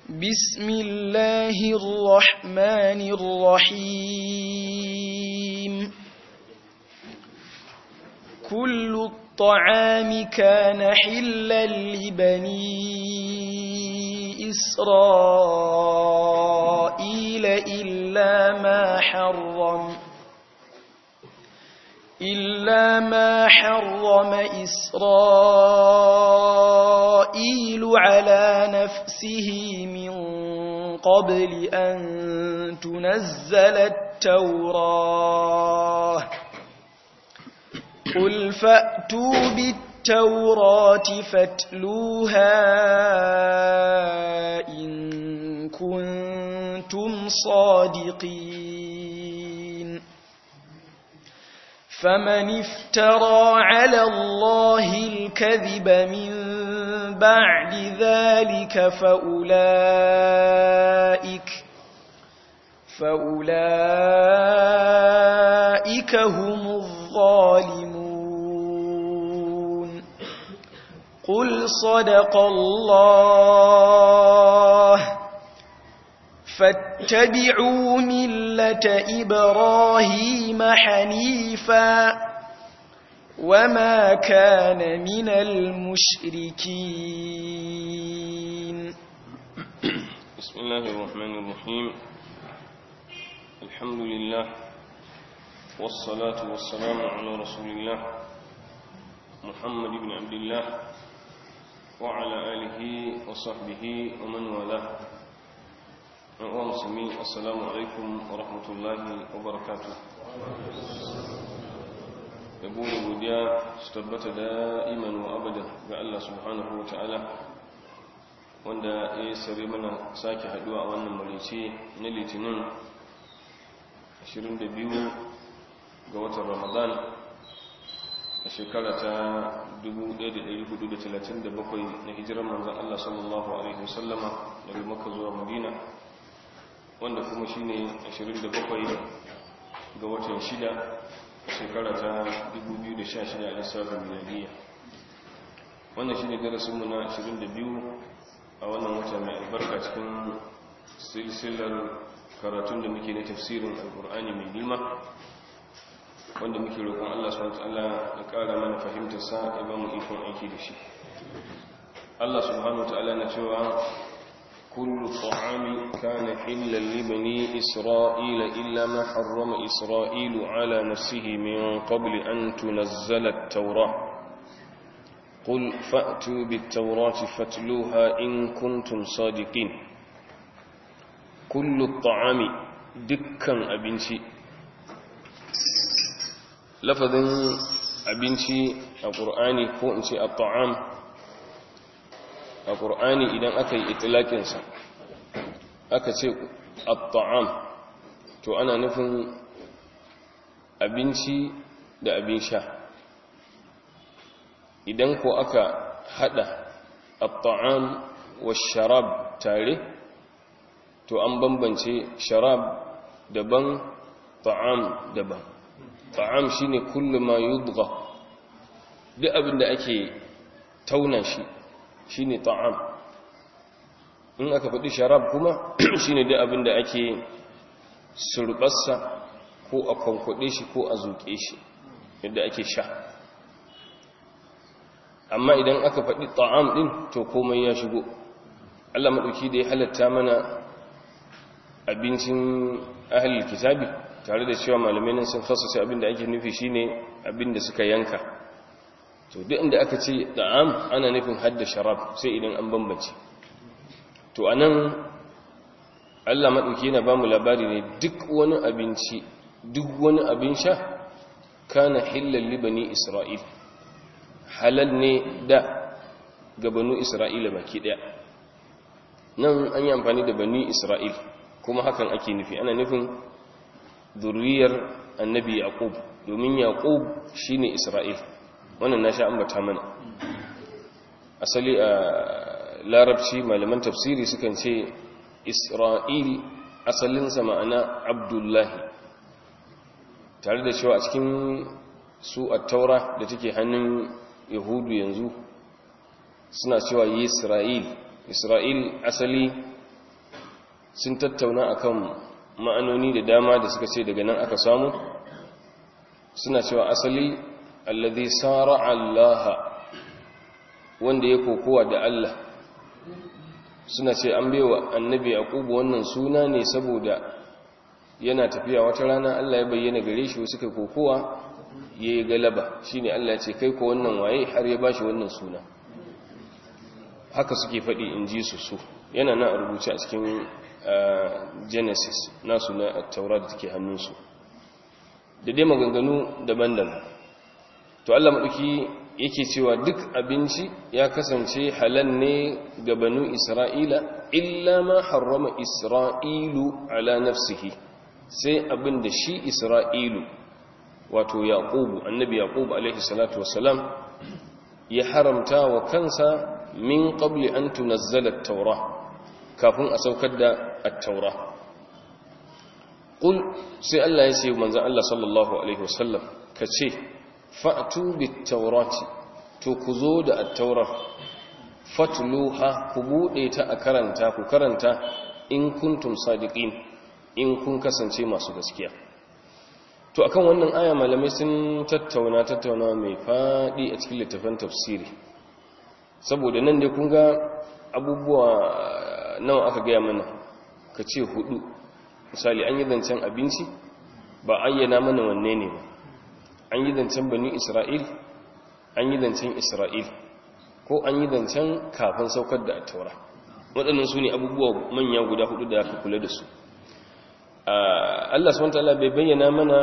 بسم الله الرحمن الرحيم كل الطعام كان حلا لبني إسرائيل إلا ما حرم إلا ما حرم إسرائيل على نفسه من قبل أن تنزل التوراة قل فأتوا بالتوراة فاتلوها إن كنتم صادقين فمن افترى على الله الكذب من بعد ذلك فأولئك فأولئك هم الظالمون قل صدق الله فاتبعوا ملة إبراهيم حنيفا وما كان من المشركين بسم الله الرحمن الرحيم الحمد لله والصلاة والسلام على رسول الله محمد بن عبد الله وعلى آله وصحبه ومن والاه wa musulmi assalamu alaikum wa rahmatullahi wa barakatu da buɗe godiya su tabbata da iman wa abada ga Allah subhanahu wa ta'ala wanda ya sare mana sake haduwa a wannan marice na litinin 22 ga watan ramadan a shekara ta 1437 na hijirar manzan Allah sallallahu alaihi wasallama daga maka zuwa madina wanda kuma shi ne 27 ga watan 6 shekara ta 2016 a lissafin miliyariya wannan shi ne darasinmu na 22 a wannan wata mai albarka cikin silsilar karatun da muke na tafsirin alkur'ani mai nima wanda muke roƙon allah swt ya ƙara mana fahimtarsa ya ba mu ikon aiki da shi allah subhanahu wa ta'ala na cewa كل الطعام كان حلا لبني إسرائيل إلا ما حرم إسرائيل على نفسه من قبل أن تنزل التوراة قل فأتوا بالتوراة فاتلوها إن كنتم صادقين كل الطعام دكا أبنتي لفظ أبنتي القرآن هو الطعام a ƙur'ani idan aka yi itilakinsa aka ce at-ta'am to ana nufin abinci da abin sha idan ko aka hada at-ta'am wa sharab tare to an bambance sharab daban ta'am daban ta'am shine kullu ma yudgha duk abin da ake tauna shi shi ne ta'am in aka faɗi sharab kuma shi ne duk abin da ake surɓarsa ko a kwankwaɗe shi ko a zuƙe shi yadda ake sha amma idan aka faɗi ta'am ɗin to komai ya shigo allah maɗauki da ya halatta mana abincin ahalil kitabi tare da cewa malamai nan sun fasasa abin da ake nufi shine abin da suka yanka to duk inda aka ce da'am ana nufin hadda sharab sai idan an bambance to anan Allah madauki yana bamu labari ne duk wani abinci duk wani abin sha kana hillal li bani isra'il halal ne da ga banu isra'ila baki daya nan an yi amfani da bani isra'il kuma hakan ake nufi ana nufin zurriyar annabi yaqub domin yaqub shine isra'il wannan na sha ambata mana asali a larabci malaman tafsiri sukan ce isra'il asalinsa ma'ana abdullahi tare da cewa a cikin su a taura da take hannun yahudu yanzu suna cewa yisra'il isra'il asali sun tattauna akan ma'anoni da dama da suka ce daga nan aka samu suna cewa asali alladhi sara Allah wanda ya kokowa da Allah suna ce an baiwa annabi yaqub wannan suna ne saboda yana tafiya wata rana Allah ya bayyana gare shi suka kokowa yayi galaba shine Allah ya ce kai ko wannan waye har ya bashi wannan suna haka suke faɗi in ji su su yana nan a rubuce a cikin genesis nasu na taura da take hannunsu da dai maganganu daban-daban to Allah maɗauki yake cewa duk abinci ya kasance halal ne ga banu isra'ila illa ma harrama isra'ilu ala nafsihi sai abin da shi isra'ilu wato yaqubu annabi yaqubu alaihi salatu wassalam ya haramta wa kansa min qabli an tunazzala at-taura kafin a saukar da at-taura qul sai Allah ya ce manzon Allah sallallahu alaihi wasallam kace fa'tu bit-taurati to ku zo da at-taurar fatluha ku bude ta a karanta ku karanta in kuntum sadiqin in kun kasance masu gaskiya to akan wannan aya malamai sun tattauna tattauna mai fadi a cikin littafin tafsiri saboda nan dai kun ga abubuwa nawa aka gaya mana ka ce hudu misali an yi zancen abinci ba ayyana mana wanne ne ba an yi zancen bani isra'il an yi zancen isra'il ko an yi zancen kafin saukar da taura waɗannan su ne abubuwa manya guda hudu da aka kula da su Allah SWT bai bayyana mana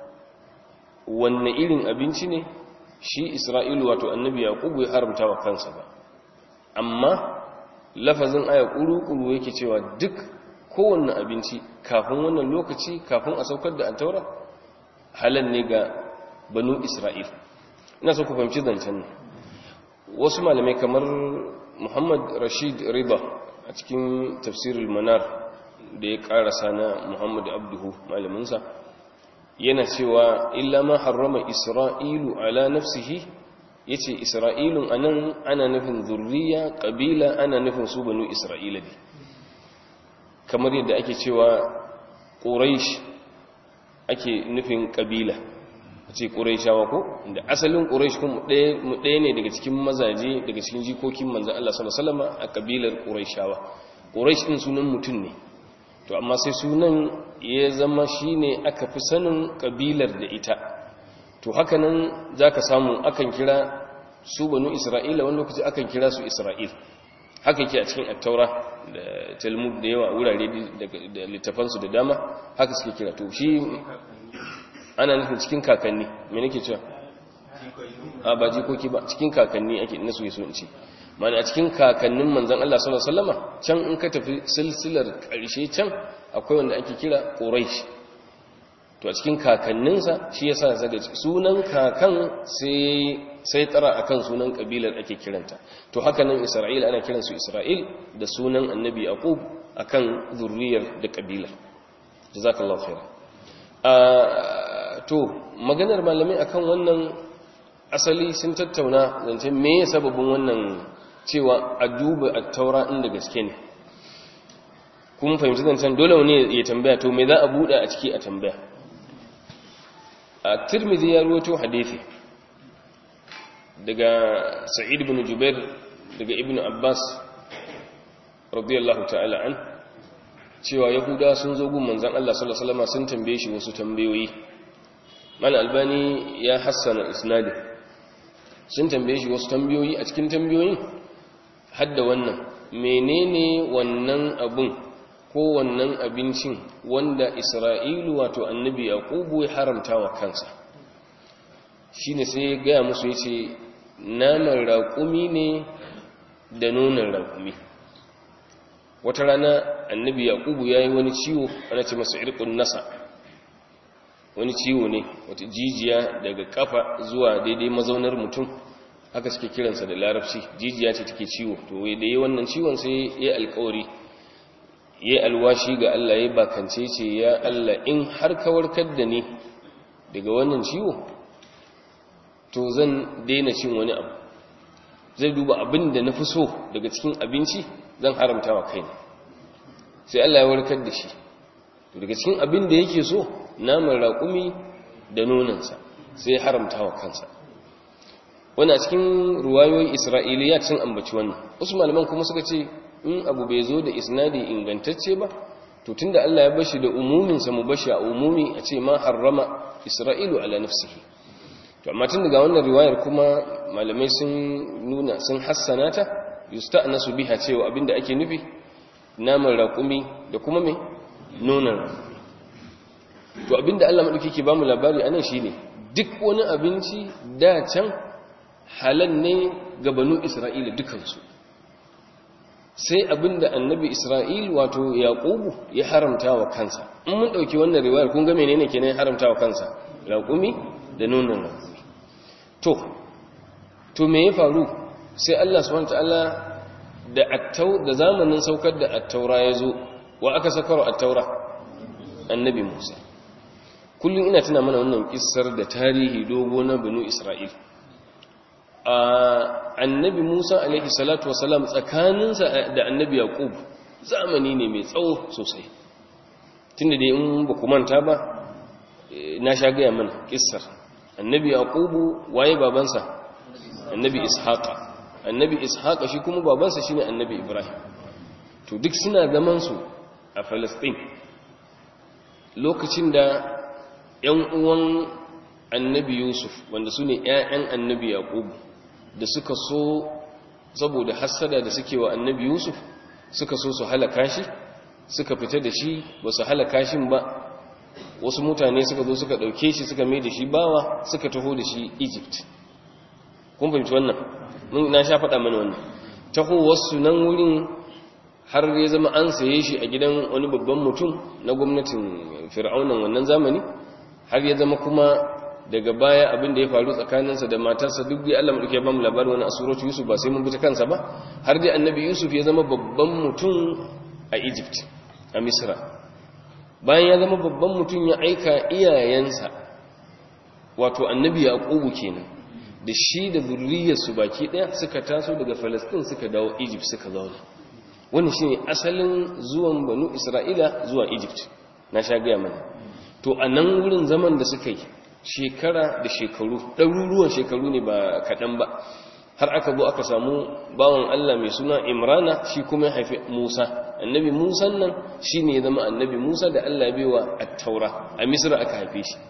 wanne irin abinci ne shi isra'ilu wato annabi yaqubu ya haramta wa kansa ba amma lafazin aya kuru-kuru yake cewa duk kowanne abinci kafin wannan lokaci kafin a saukar da taura halal ne ga banu isra'il ina so ku fahimci zancen nan wasu malamai kamar muhammad rashid riba a cikin tafsirul manar da ya karasa na muhammad abduhu malaminsa yana cewa illa ma harrama isra'ilu ala nafsihi yace isra'ilun anan ana nufin zurriya kabila ana nufin su banu isra'ila ne kamar yadda ake cewa quraish ake nufin kabila ce quraishawa ko da asalin quraish kuma mu ɗaya ne daga cikin mazaje daga cikin jikokin manzon Allah sallallahu alaihi wasallam a kabilar quraishawa quraish din sunan mutum ne to amma sai sunan ya zama shine aka fi sanin kabilar da ita to hakanan zaka samu akan kira su banu isra'ila wani lokaci akan kira su isra'il haka yake a cikin attaura da talmud da yawa wurare da littafansu da dama haka suke kira to shi ana nufin cikin kakanni me nake cewa a ba jikoki ba cikin kakanni ake nasu yaso in ce mana a cikin kakannin manzan Allah sallallahu alaihi wasallama can in ka tafi silsilar ƙarshe can akwai wanda ake kira Quraysh to a cikin kakanninsa shi yasa zaga sunan kakan sai sai tsara akan sunan kabilar ake kiranta to haka nan Isra'il ana kiran su Isra'il da sunan Annabi Yaqub akan zurriyar da kabilar jazakallahu khairan to maganar malamai akan wannan asali sun tattauna zancen me sababin wannan cewa a duba a taura inda gaske ne kuma fahimci zancen dole wani ya tambaya to me za a buɗe a ciki a tambaya a tirmidhi ya ruwato hadithi daga sa'id ibn jubair daga ibn abbas radiyallahu ta'ala an cewa yahuda sun zo gun manzon Allah sallallahu alaihi wasallam sun tambaye shi wasu tambayoyi mal albani ya hassana isnadin sun tambaye shi wasu tambayoyi a cikin tambayoyin hadda wannan menene wannan abun ko wannan abincin wanda isra'ilu wato annabi yaqubu ya haramta wa kansa shine sai ya gaya musu yace naman raƙumi ne da nonon raƙumi wata rana annabi yaqubu yayi wani ciwo ana ce masa irqun nasa wani ciwo ne wata jijiya daga kafa zuwa daidai mazaunar mutum haka suke kiransa da larabci jijiya ce take ciwo to da yi wannan ciwon sai ya alkawari ya alwashi ga Allah ya bakance ce ya Allah in har ka warkar da ni daga wannan ciwo to zan daina cin wani abu zai duba abin da na fi so daga cikin abinci zan haramta wa kai sai Allah ya warkar da shi to daga cikin abin da yake so naman raƙumi da nonansa sai ya haramta wa kansa wani a cikin ruwayoyin isra'iliya sun ambaci wannan wasu malaman kuma suka ce in abu bai zo da isnadi ingantacce ba to tunda Allah ya bashi da umuminsa mu bashi a umumi a ce ma harrama isra'ilu ala nafsihi to amma tun daga wannan riwayar kuma malamai sun nuna sun hassana ta yusta'nasu biha cewa abinda ake nufi naman raƙumi da kuma me nonon raƙumi to abinda Allah madauki ke bamu labari anan shine duk wani abinci da can halal ne ga banu Isra'ila dukansu sai abinda annabi Isra'il wato Yaqubu ya haramta wa kansa in mun dauki wannan riwayar kun ga menene kenan haramta wa kansa raƙumi da nonon raƙumi to to me ya faru sai Allah subhanahu wataala da attau da zamanin saukar da attaura ya zo wa aka sakaro attaura annabi Musa kullum ina tuna mana wannan kissar da tarihi dogo na banu Isra'il annabi Musa alaihi salatu wasalam tsakaninsa da annabi Yaqub zamani ne mai tsawo sosai tunda dai in ba ku manta ba na sha gaya mana kissar annabi Yaqub waye babansa annabi Ishaqa annabi Ishaqa shi kuma babansa shine annabi Ibrahim to duk suna zaman su a Palestine lokacin da ‘yan uwan annabi Yusuf wanda su ne ‘ya'yan annabi Yaƙub da suka so saboda hassada da suke wa annabi Yusuf suka so su halaka shi suka fita da shi ba su halaka shi ba wasu mutane suka zo suka ɗauke shi suka mai da shi bawa suka taho da shi Egypt kun fahimci wannan na sha faɗa mana wannan taho wasu nan wurin har ya zama an saye shi a gidan wani babban mutum na gwamnatin fir'aunan wannan zamani har ya zama kuma daga baya abin da ya faru tsakaninsa da matarsa duk da Allah madauke ba mu labarin wani asuratu Yusuf ba sai mun bi ta kansa ba har dai annabi Yusuf ya zama babban mutum a Egypt a Misra bayan ya zama babban mutum ya aika iyayensa wato annabi Yaqubu kenan da shi da zurriyarsu baki daya suka taso daga Palestine suka dawo Egypt suka zauna wannan shine asalin zuwan banu Isra'ila zuwa Egypt na sha gaya mana to a nan wurin zaman da suka yi shekara da shekaru ɗaruruwan shekaru ne ba kaɗan ba har aka zo aka samu bawan Allah mai suna Imrana shi kuma ya haifi Musa annabi Musa nan shi ne ya zama annabi Musa da Allah ya bewa a taura a Misra aka haife shi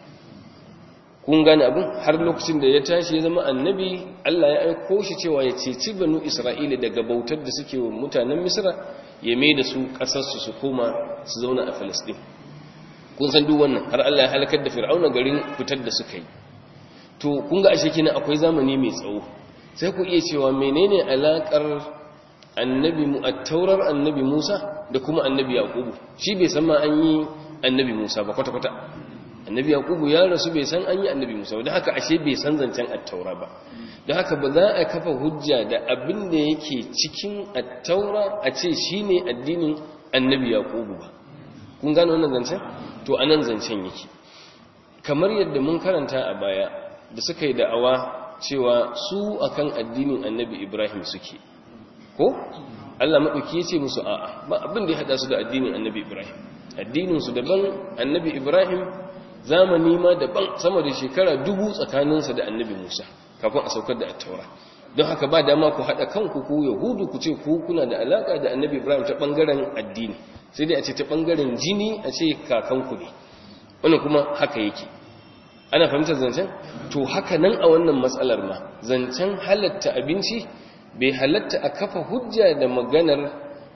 kun gane abin har lokacin da ya tashi ya zama annabi Allah ya aiko shi cewa ya ceci banu Isra'ila daga bautar da suke wa mutanen Misra ya mai da su ƙasarsu su koma su zauna a Falasɗin kun san duk wannan har Allah ya halakar da Fir'auna garin fitar da suka yi to kun ga ashe kina akwai zamani mai tsawo sai ku iya cewa menene alakar annabi mu at-taurar annabi Musa da kuma annabi Yaqubu shi bai san ma an yi annabi Musa ba kwata kwata annabi Yaqubu ya rasu bai san an yi annabi Musa ba don haka ashe bai san zancen at-taura ba don haka ba za a kafa hujja da abin da yake cikin at-taura a ce shine addinin annabi Yaqubu ba kun gane wannan zancen to anan zancen yake kamar yadda mun karanta a baya da suka yi da'awa cewa su akan addinin annabi Ibrahim suke ko Allah maɗauki ya ce musu a'a ba abin da ya haɗa su da addinin annabi Ibrahim addininsu daban annabi Ibrahim zamani ma daban sama da shekara dubu tsakaninsa da annabi Musa kafin a saukar da attaura don haka ba dama ku haɗa kanku ku yahudu ku ce ku kuna da alaƙa da annabi Ibrahim ta ɓangaren addini sai dai a ce ta ɓangaren jini a ce kakanku ne wannan kuma haka yake ana fahimtar zancen to haka nan a wannan matsalar ma zancen halatta abinci bai halatta a kafa hujja da maganar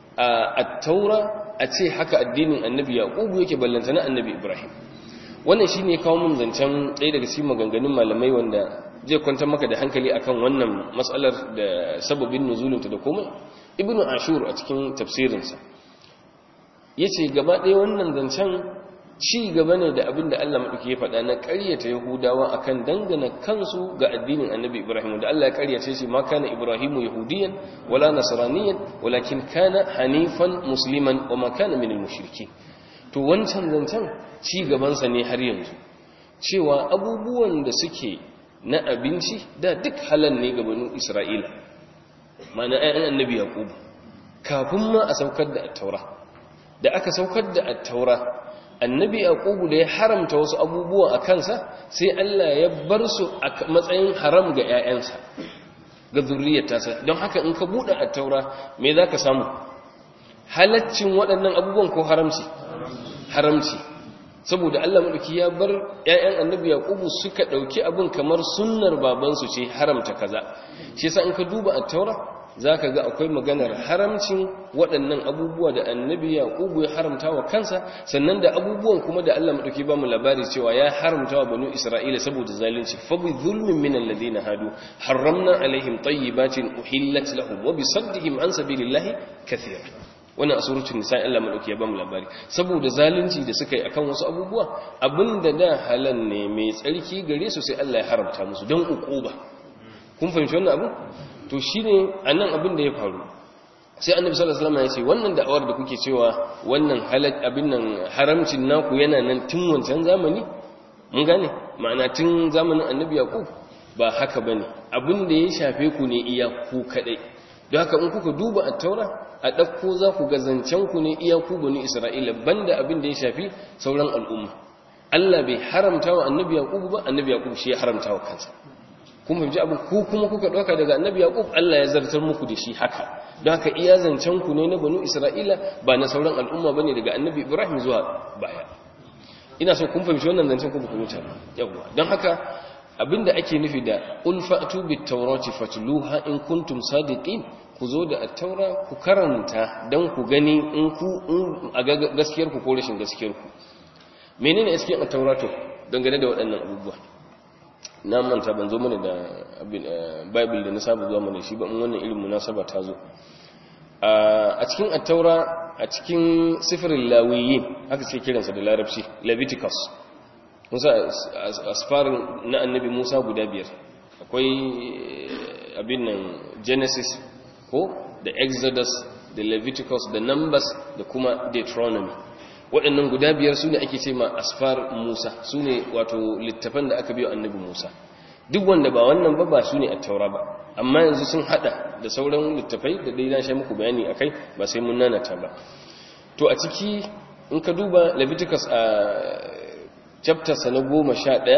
a taura a ce haka addinin annabi yaqubu yake ballanta na annabi ibrahim wannan shine kawo mun zancen ɗaya daga cikin maganganun malamai wanda zai kwantar maka da hankali akan wannan matsalar da sababin nuzulinta da komai ibnu ashur a cikin tafsirinsa yace gaba ɗaya wannan zancen ci gaba ne da abin da Allah maɗauki ya faɗa na ƙaryata Yahudawa akan dangana kansu ga addinin Annabi Ibrahim da Allah ya ƙaryace shi ma kana Ibrahimu yahudiyan wala nasraniyan walakin kana hanifan musliman wa ma kana minal mushrikeen to wancan zancen ci gaban sa ne har yanzu cewa abubuwan da suke na abinci da duk halal ne ga banu Isra'ila ma'ana ayyan Annabi Yaqub kafin ma a saukar da at-Taura da aka saukar da attaura annabi yaqubu da ya haramta wasu abubuwa a kansa sai Allah ya bar su a matsayin haram ga ƴaƴansa ga zuriyarsa don haka in ka bude attaura me zaka samu halaccin waɗannan abubuwan ko haramci haramci saboda Allah madauki ya bar ƴaƴan annabi yaqubu suka dauki abin kamar sunnar babansu ce haramta kaza shi yasa in ka duba at-taura zaka ga akwai maganar haramcin waɗannan abubuwa da annabi yaqubu ya haramta wa kansa sannan da abubuwan kuma da Allah madauki ba mu labari cewa ya haramta wa banu isra'ila saboda zalunci fa bi zulmin min alladhina hadu harramna alaihim tayyibatin uhillat lahum wa bi saddihim an sabilillahi kathira wannan a suratul nisa Allah madauki ya bamu labari saboda zalunci da suka yi akan wasu abubuwa abinda da halal ne mai tsarki gare su sai Allah ya haramta musu don ukuba kun fahimci wannan abu to shine anan abin da ya faru sai annabi sallallahu alaihi wasallam ya ce wannan da'awar da kuke cewa wannan halal abin nan haramcin naku yana nan tun wancan zamani mun gane ma'ana tun zamanin annabi yaqub ba haka bane abin da ya shafe ku ne iya ku kadai don haka in kuka duba at-taura a ɗauko za ku ga zancen ku ne iya ku bani isra'ila banda abin da ya shafi sauran al'umma Allah bai haramta wa annabi yaqub ba annabi yaqub shi ya haramta wa kansa kun fahimci abin ku kuma kuka ɗauka daga annabi yaqub Allah ya zartar muku da shi haka don haka iya zancen ku ne na bani isra'ila ba na sauran al'umma bane daga annabi ibrahim zuwa baya ina so kun fahimci wannan zancen ku ba ku wuce yawa don haka abinda ake nufi da ulfa'tu bit tawrati fatluha in kuntum sadiqin ku zo da attaura ku karanta don ku gani in ku a gaskiyar ku ko rashin gaskiyar ku menene gaskiyar attaura to dangane da waɗannan abubuwa na manta ban zo mana da bible da na saba zuwa mana shi ba in wannan irin munasaba ta zo a cikin attaura a cikin sifirin lawiyin haka ce kiransa da larabci leviticus musa asfarin na annabi musa guda biyar akwai abin nan genesis ko da exodus da leviticus da numbers da kuma deuteronomy waɗannan guda biyar su ne ake ce ma asfar musa su ne wato littafan da aka biyo annabi musa duk wanda ba wannan ba ba su ne a taura ba amma yanzu sun hada da sauran littafai da dai na sha muku bayani akai ba sai mun nanata ba to a ciki in ka duba leviticus a chapter sa na goma sha ɗaya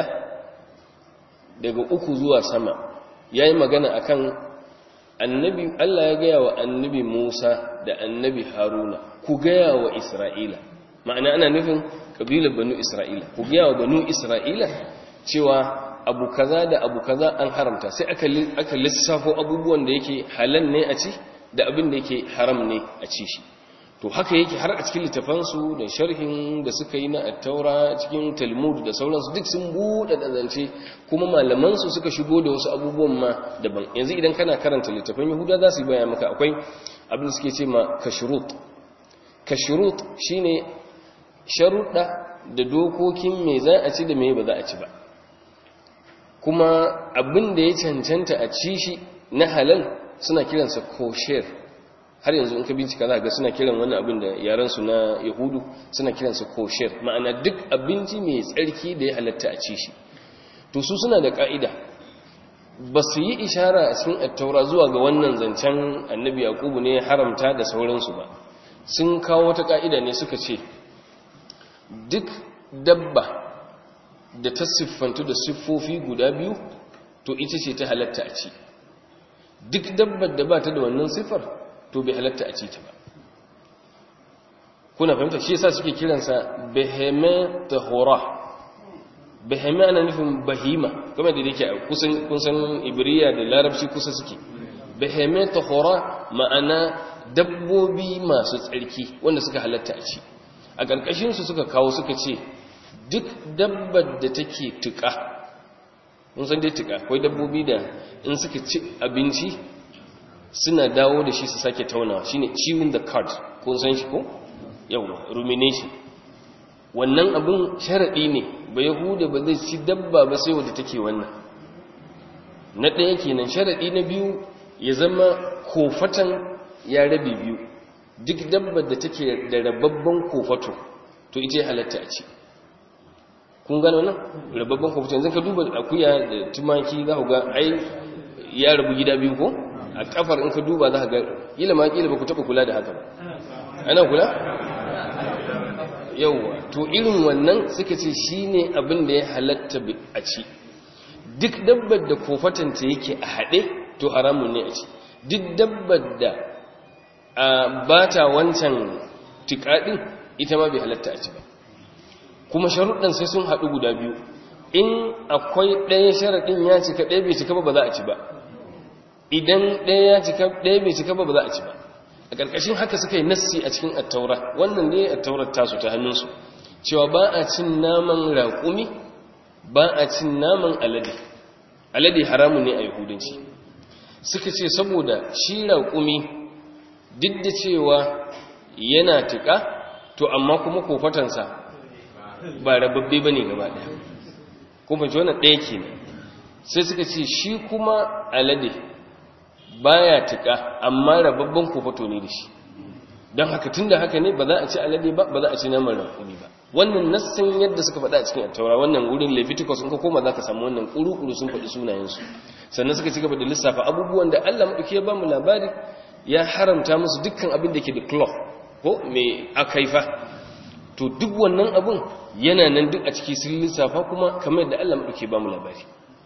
daga uku zuwa sama ya yi magana akan annabi Allah ya gaya wa annabi Musa da annabi Haruna ku gaya wa Isra'ila ma'ana ana nufin kabilar banu Isra'ila ku gaya wa banu Isra'ila cewa abu kaza da abu kaza an haramta sai aka aka lissafo abubuwan da yake halal ne a ci da abin da yake haram ne a ci shi to haka yake har a cikin littafansu da sharhin da suka yi na attaura cikin talmud da sauransu duk sun buɗe da zance kuma malamansu suka shigo da wasu abubuwan ma daban yanzu idan kana karanta littafan yahuda za su yi baya maka akwai abin da suke ce ma kashirut kashirut shine sharuɗa da dokokin me za a ci da me ba za a ci ba kuma abin da ya cancanta a ci shi na halal suna kiransa kosher har yanzu in ka bincika za ga suna kiran wani abin da yaransu na yahudu suna kiransa kosher ma'ana duk abinci mai tsarki da ya halatta a ci shi to su suna da ka'ida ba su yi ishara a cikin attaura zuwa ga wannan zancen annabi yakubu ne haramta da sauransu ba sun kawo wata ka'ida ne suka ce duk dabba da ta siffantu da siffofi guda biyu to ita ce ta halatta a ci duk dabbar da ba ta da wannan siffar to bai halatta a ci ta ba kuna fahimta shi yasa suke kiransa beheme tahora beheme ana nufin bahima kuma da yake kusan kun san ibriya da larabci kusa suke beheme tahora ma'ana dabbobi masu tsarki wanda suka halatta a ci a ƙarƙashin su suka kawo suka ce duk dabbar da take tuka mun san dai tuka akwai dabbobi da in suka ci abinci suna dawo da shi su sake taunawa shine chewing the cud kun san shi ko yawa rumination wannan abin sharadi ne ba yahuda ba zai ci dabba ba sai wadda take wannan na ɗaya kenan sharadi na biyu ya zama kofatan ya rabe biyu duk dabbar da take da rababban kofato to ita ya halatta a ci kun gano nan rababban kofato yanzu ka duba akuya da tumaki za ku ga ai ya rabu gida biyu ko a kafar in ka duba za ka ga kila ma kila ba ku taɓa kula da haka ba ana kula yauwa to irin wannan suka ce shine abin da ya halatta a ci duk dabbar da kofatanta yake a haɗe to haramun ne a ci duk dabbar da ba ta wancan tikaɗin ita ma bai halatta a ci ba kuma sharuɗan sai sun haɗu guda biyu in akwai ɗaya sharaɗin ya cika ɗaya bai cika ba ba za a ci ba idan ɗaya ya cika ɗaya bai cika ba ba za a ci ba a ƙarƙashin haka suka yi nassi a cikin attaura wannan ne attaurar tasu ta hannunsu cewa ba a cin naman raƙumi ba a cin naman alade alade haramun ne a yahudanci suka ce saboda shi raƙumi duk da cewa yana tuƙa to amma kuma kofatansa ba rababbe ba ne gaba ɗaya kuma ce wannan ɗaya ke ne sai suka ce shi kuma alade baya tuka amma rababban kofato ne da shi don haka tun da haka ne ba za a ci alade ba ba za a ci naman rakumi ba wannan nassan yadda suka faɗa a cikin attaura wannan wurin leviticus in ka koma za ka samu wannan ƙuru-ƙuru sun faɗi sunayensu sannan suka ci gaba da lissafa abubuwan da allah maɗauki ya ba mu labari ya haramta musu dukkan abin da ke da claw ko mai akaifa to duk wannan abun yana nan duk a ciki sun lissafa kuma kamar yadda allah maɗauki ba mu labari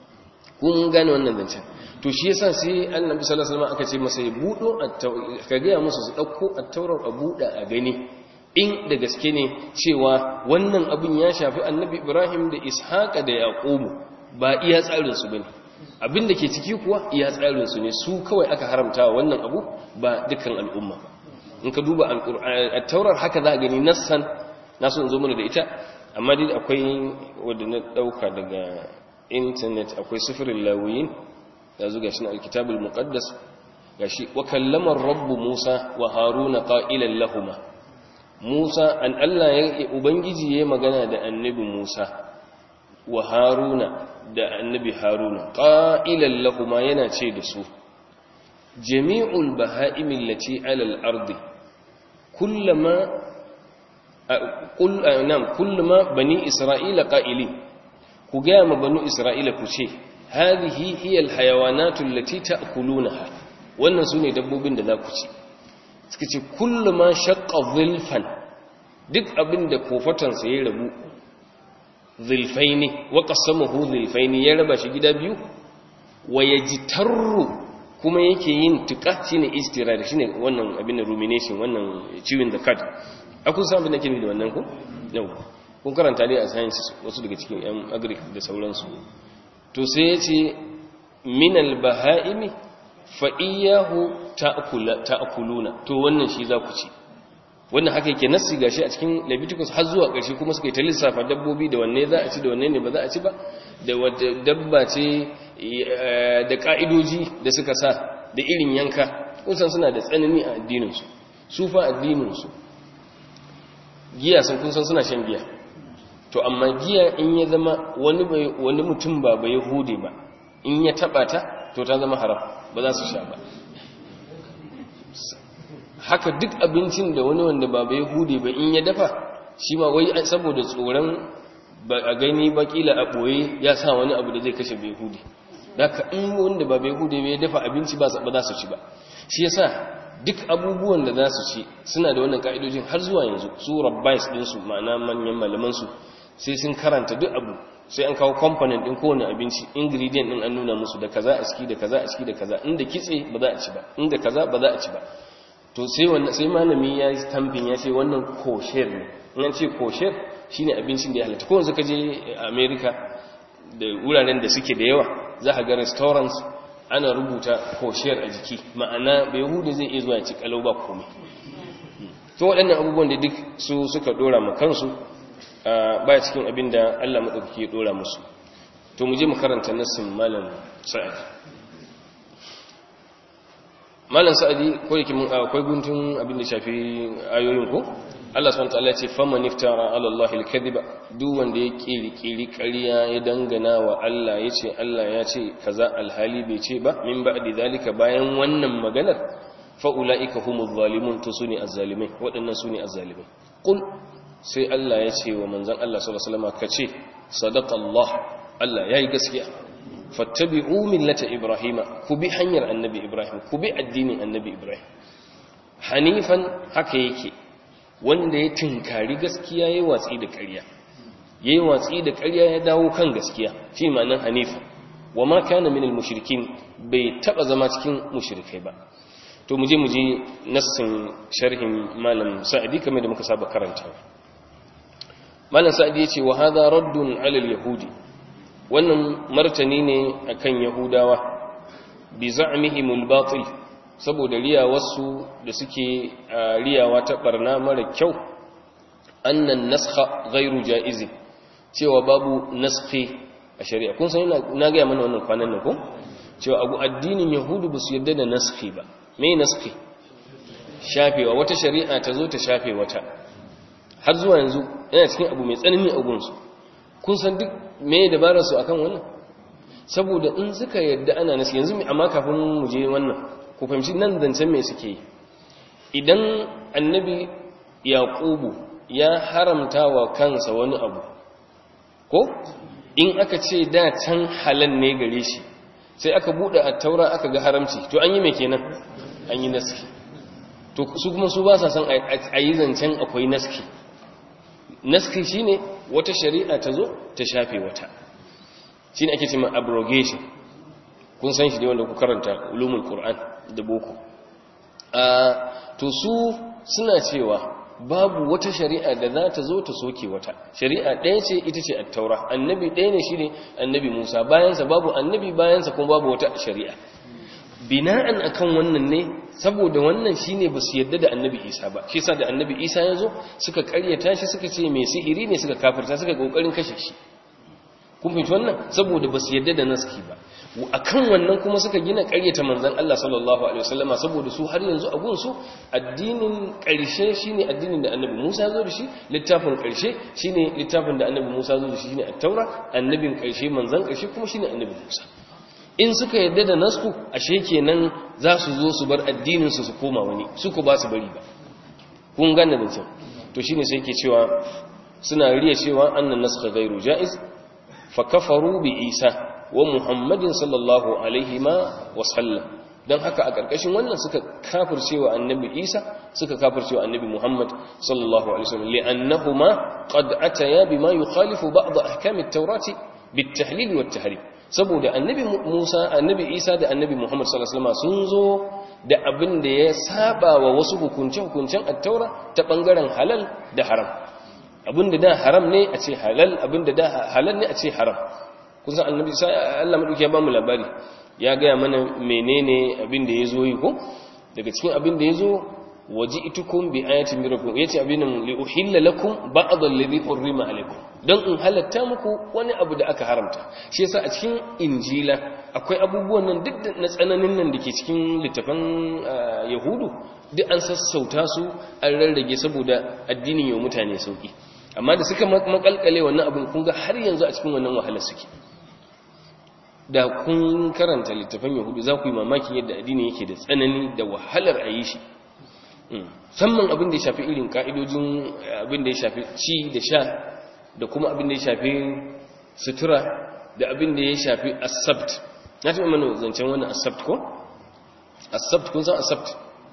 kun gane wannan zancen to shi yasa sai annabi sallallahu alaihi wasallam aka ce masa ya budo ka ga musu su dauko at-taurar a buda a gani in da gaske ne cewa wannan abin ya shafi annabi Ibrahim da Ishaqa da Yaqubu ba iya tsarin su bane abin da ke ciki kuwa iya tsarin su ne su kawai aka haramta wannan abu ba dukkan al'umma ba in ka duba at-taurar haka za a gani nassan nasu in zo mana da ita amma dai akwai wanda na dauka daga intanet akwai sufirin lawiyin ya zuga shi na alkitabul muqaddas gashi wa kallama rabbu musa wa haruna qa'ilan lahumma musa an Allah ya ubangiji yayin magana da annabi musa wa haruna da annabi haruna qa'ilan lahumma yana ce da su jami'ul baha'im allati 'ala al-ardi kullama qul nam kullama bani isra'ila qa'ilin ku gaya ma banu isra'ila ku ce hadhihi hiya alhayawanatu allati ta'kulunaha wannan sune dabbobin da za ku ci suka ce kullu ma shaqqa dhilfan duk abinda kofatan sa ya rabu dhilfaini wa qasamahu dhilfaini ya raba shi gida biyu wa yajtarru kuma yake yin tuka shine istirar shine wannan abin rumination wannan ciwin da kat akun san abin da ke da wannan ko yau kun karanta dai a sciences wasu daga cikin yan agric da sauransu to sai ya ce minal baha'imi fa'iyahu ta'akuluna to wannan shi za ku ci wannan haka yake nassi gashi a cikin leviticus har zuwa ƙarshe kuma suka yi ta lissafa dabbobi da wanne za a ci da wanne ne ba za a ci ba da wata dabba ce da ƙa'idoji da suka sa da irin yanka kusan suna da tsanani a addininsu su fa addininsu giya sun kun san suna shan giya to amma giya in ya zama wani wani mutum ba ba yahudi ba in ya taba ta to ta zama haram ba za su sha ba haka duk abincin da wani wanda ba ba yahudi ba in ya dafa shi ma wai saboda tsoron ba a gani ba kila a boye ya sa wani abu da zai kashe bai yahudi haka in wanda ba bai yahudi ba ya dafa abinci ba za su ci ba shi yasa duk abubuwan da za su ci suna da wannan ka'idojin har zuwa yanzu su rabbais ɗinsu ma'ana manyan malamansu sai sun karanta duk abu sai an kawo component ɗin kowane abinci ingredient ɗin an nuna musu da kaza a ciki da kaza a ciki da kaza inda kitse ba za a ci ba inda kaza ba za a ci ba to sai wannan sai malami ya yi stamping ya ce wannan kosher ne in an ce kosher shine abincin da ya halatta ko yanzu ka je America da wuraren da suke da yawa za ka ga restaurants ana rubuta koshiyar a jiki ma'ana bai hudu zai iya zuwa ya ci kalau ba komai to waɗannan abubuwan da duk su suka ɗora ma kansu ba cikin abin da allah maɗaukaki ya ɗora musu to mu je mu karanta nassin malam sa'adi malam sa'adi ko yake mun akwai guntun abin da shafi ayoyin ko Allah subhanahu wataala ce faman iftara ala Allah al-kadhiba duk wanda ya kirkiri ƙarya ya dangana wa Allah yace Allah ya ce kaza alhali bai ce ba min ba'di zalika bayan wannan maganar fa ulaika humuz zalimun to sune azzalimai waɗannan sune azzalimai qul sai Allah ya ce wa manzon Allah sallallahu alaihi wasallam kace sadaqa Allah Allah yayi gaskiya fattabi'u millata ibrahima ku bi hanyar annabi ibrahim ku bi addinin annabi ibrahim hanifan haka yake wanda ya tinkari gaskiya yayi watsi da ƙarya yayi watsi da ƙarya ya dawo kan gaskiya shi ma'anar hanifa wa ma kana minal mushrikin bai taba zama cikin mushrikai ba to muje muje nassin sharhin malam sa'idi kamar da muka saba karantawa malam sa'idi yace wa hadha raddun 'ala al-yahudi wannan martani ne akan yahudawa bi za'mihim al-batil saboda riyawarsu da suke riyawa ta barna mara kyau annan naskha ghairu jaiz cewa babu naskhi a shari'a kun san na ga mana wannan kwanan nan ko cewa abu addinin yahudu ba su yarda da naskhi ba me naskhi shafewa wata shari'a ta zo ta shafe wata har zuwa yanzu yana cikin abu mai tsanani a gunsu kun san duk me dabarar su akan wannan saboda in suka yarda ana naskhi yanzu amma kafin mu je wannan ku fahimci nan zancen me suke yi idan annabi yaqubu ya haramta wa kansa wani abu ko in aka ce da can halal ne gare shi sai aka bude a taura aka ga haramci to an yi mai kenan an yi naski to su kuma su ba sa son a yi zancen akwai naski naski shine wata shari'a ta zo ta shafe wata shine ake cewa abrogation kun san shi ne wanda ku karanta ulumul qur'an da boko to su suna cewa babu wata shari'a da za ta zo ta soke wata shari'a ɗaya ce ita ce attaura annabi ɗaya ne shi ne annabi musa bayansa babu annabi bayansa kuma babu wata shari'a bina'an akan wannan ne saboda wannan shine ba su yadda da annabi isa ba shi sa da annabi isa ya zo suka karyata shi suka ce mai sihiri ne suka kafirta suka kokarin kashe shi kun fahimci wannan saboda ba su yadda da naski ba akan wannan kuma suka gina ƙaryata manzon Allah sallallahu alaihi wasallama saboda su har yanzu a gunsu addinin ƙarshe shine addinin da Annabi Musa ya zo da shi littafin ƙarshe shine littafin da Annabi Musa ya zo da shi shine at-Taura annabin ƙarshe manzon ƙarshe kuma shine Annabi Musa in suka yadda da nasku ashe kenan za su zo su bar addinin su su koma wani su ku ba su bari ba kun gane da cewa to shine sai yake cewa suna riya cewa annan naskha ghairu jaiz fa kafaru bi Isa wa muhammadin sallallahu alaihi ma wasallam don haka a ƙarƙashin wannan suka kafircewa annabi isa suka kafircewa annabi muhammad sallallahu alaihi wasallam li'annahuma qad ataya bima yukhalifu ba'd ahkam at-taurati bit-tahlil wat-tahrim saboda annabi musa annabi isa da annabi muhammad sallallahu alaihi wasallam sun zo da abin da ya saba wa wasu hukunce-hukuncen at-taura ta bangaren halal da haram abin da da haram ne a ce halal abin da da halal ne a ce haram kun san annabi sai Allah madauki ya ba mu labari ya ga mana menene abin da yazo yi ko daga cikin abin da yazo waji'tukum bi ayatin min rabbikum yace abin li uhilla lakum ba'd alladhi hurrima alaykum dan in halatta muku wani abu da aka haramta shi yasa a cikin injila akwai abubuwan nan duk na tsananin nan dake cikin littafan yahudu duk an sassauta su an rarrage saboda addinin yau mutane sauki amma da suka makalkale wannan abin kun ga har yanzu a cikin wannan wahalar suke da kun karanta littafan yahudu za ku yi mamakin yadda addini yake da tsanani da wahalar a yi shi musamman abin da ya shafi irin ka'idojin abin da ya shafi ci da sha da kuma abin da ya shafi sutura da abin da ya shafi asabt na taɓa mana zancen wannan asabt ko? asabt kun san asabt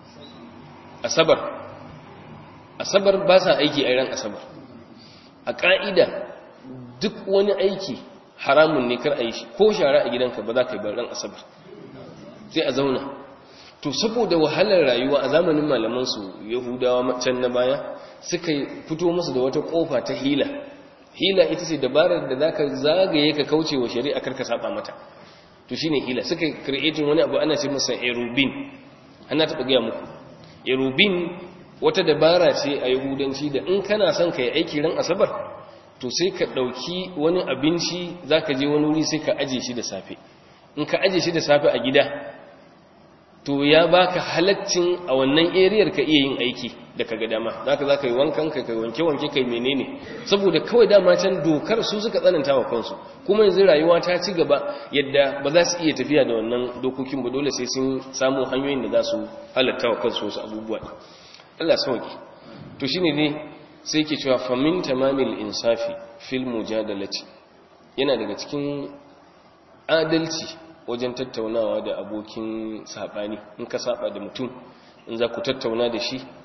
asabar asabar ba sa aiki a ran asabar a ƙa'ida duk wani aiki haramun ne kar a yi shi ko shara a gidanka ba za ka yi ran asabar sai a zauna to saboda wahalar rayuwa a zamanin malamansu yahudawa can na baya suka fito musu da wata kofa ta hila hila ita ce dabarar da za ka zagaye ka kauce wa shari'a karka saba mata to shine hila suka creating wani abu ana ce masa erubin ana taɓa gaya muku erubin wata dabara ce a yahudanci da in kana son ka yi aiki ran asabar to sai ka ɗauki wani abinci za ka je wani wuri sai ka aje shi da safe in ka aje shi da safe a gida to ya baka halaccin a wannan eriyar ka iya yin aiki da ka ga dama za ka za ka yi wankan ka kai wanke-wanke kai menene saboda kawai dama can dokar su suka tsananta wa kansu kuma yanzu rayuwa ta ci gaba yadda ba za su iya tafiya da wannan dokokin ba dole sai sun samu hanyoyin da za su halatta wa kansu wasu abubuwa Allah sauki to shine ne sai ke cewa famin tamamil insafi fil mujadalati yana daga cikin adalci wajen tattaunawa da abokin sabani in ka saba da mutum in za ku tattauna da shi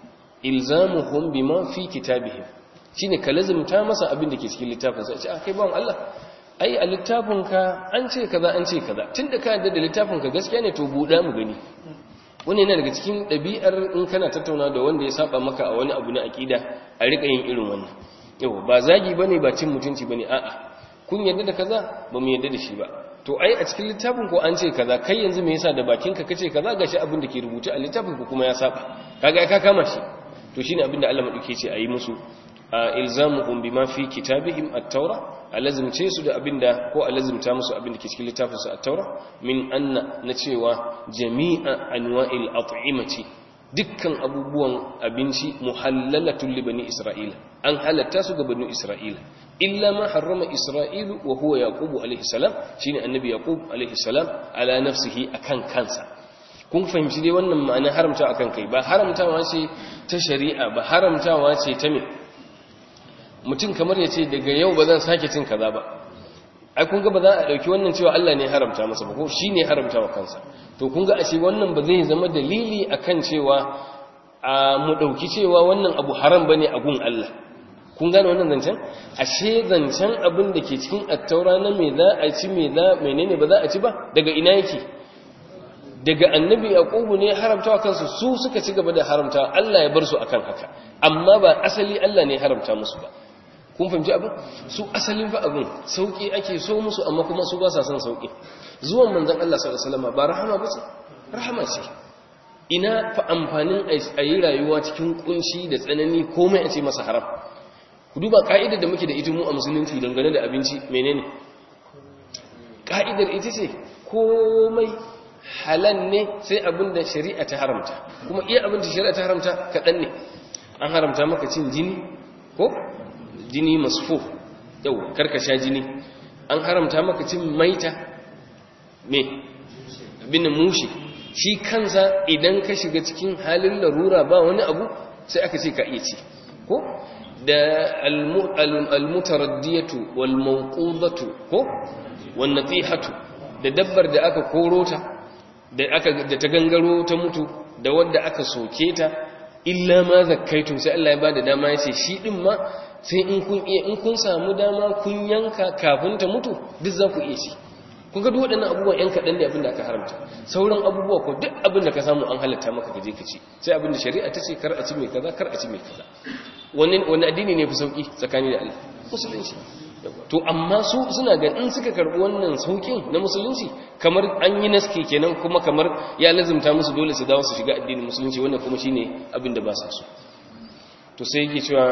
ilzamuhum bima fi kitabihim shine ka lazimta masa abin da ke cikin littafin sa ce a kai bawon Allah ai a littafin ka an ce kaza an ce kaza tunda ka yarda da littafin ka gaskiya ne to buɗa mu gani wani yana daga cikin ɗabi'ar in kana tattauna da wanda ya saba maka a wani abu na aƙida a riƙa yin irin wannan yau ba zagi bane ba cin mutunci bane a'a kun yarda da kaza ba mu yarda da shi ba to ai a cikin littafin ko an ce kaza kai yanzu me yasa da bakinka kace kaza gashi abin da ke rubuce a littafin ko kuma ya saba kaga ka kama shi to shine abin da Allah madauke ce ayi musu ilzamuhum bima fi kitabihim at-taura alazimce su da abinda ko alazimta musu abinda ke cikin littafin su at-taura min anna na cewa jami'a anwa'il at'imati dukkan abubuwan abinci muhallalatul li bani isra'ila an halatta su ga bani isra'ila illa ma harrama isra'ilu wa huwa yaqubu alayhi salam shine annabi yaqub alayhi salam ala nafsihi akan kansa kun fahimci dai wannan ma'ana haramta akan kai ba haramtawa ce ta shari'a ba haramtawa ce ta me mutum kamar ya ce daga yau ba zan sake cin kaza ba ai kun ga ba za a dauki wannan cewa Allah ne haramta masa ba ko shine haramta wa kansa to kun ga ashe wannan ba zai zama dalili akan cewa a mu dauki cewa wannan abu haram bane a gun Allah kun gane wannan zancen ashe zancen abin da ke cikin attaura na me za a ci me za menene ba za a ci ba daga ina yake daga annabi yaqubu ne haramtawa kansu su suka ci gaba da haramtawa Allah ya bar su akan haka amma ba asali Allah ne haramta musu ba kun fahimci abin su asalin fa abin sauki ake so musu amma kuma su ba sa son sauki zuwan manzon Allah sallallahu alaihi wasallam ba rahama ba ce rahama ce ina fa amfanin a yi rayuwa cikin kunshi da tsanani komai a ce masa haram ku duba ka'idar da muke da ita mu a musulunci dangane da abinci menene ka'idar ita ce komai halal ne sai abin da shari'a ta haramta kuma iya abin da shari'a ta haramta kaɗan ne an haramta maka cin jini ko jini masfo yau karkasha jini an haramta maka cin maita me abin mushi shi kansa idan ka shiga cikin halin larura ba wani abu sai aka ce ka iya ci ko da almutaraddiyatu wal mawqudatu ko wan natihatu da dabbar da aka korota da aka da ta gangaro ta mutu da wanda aka soke ta illa ma zakkaitum sai Allah ya bada dama yace shi din ma sai in kun iya in kun samu dama kun yanka kafin ta mutu duk za ku iya ci kun ga duk waɗannan abubuwan yan kaɗan ne abin da aka haramta sauran abubuwa ko duk abin da ka samu an halatta maka ka je ka ci sai abin da shari'a ta ce kar a ci mai kaza kar a ci mai kaza wani wani addini ne fi sauki tsakani da Allah musulunci to amma su suna ga in suka karbi wannan saukin na musulunci kamar an yi naske kenan kuma kamar ya lazimta musu dole su dawo su shiga addinin musulunci wannan kuma shine abin da ba sa so to sai yake cewa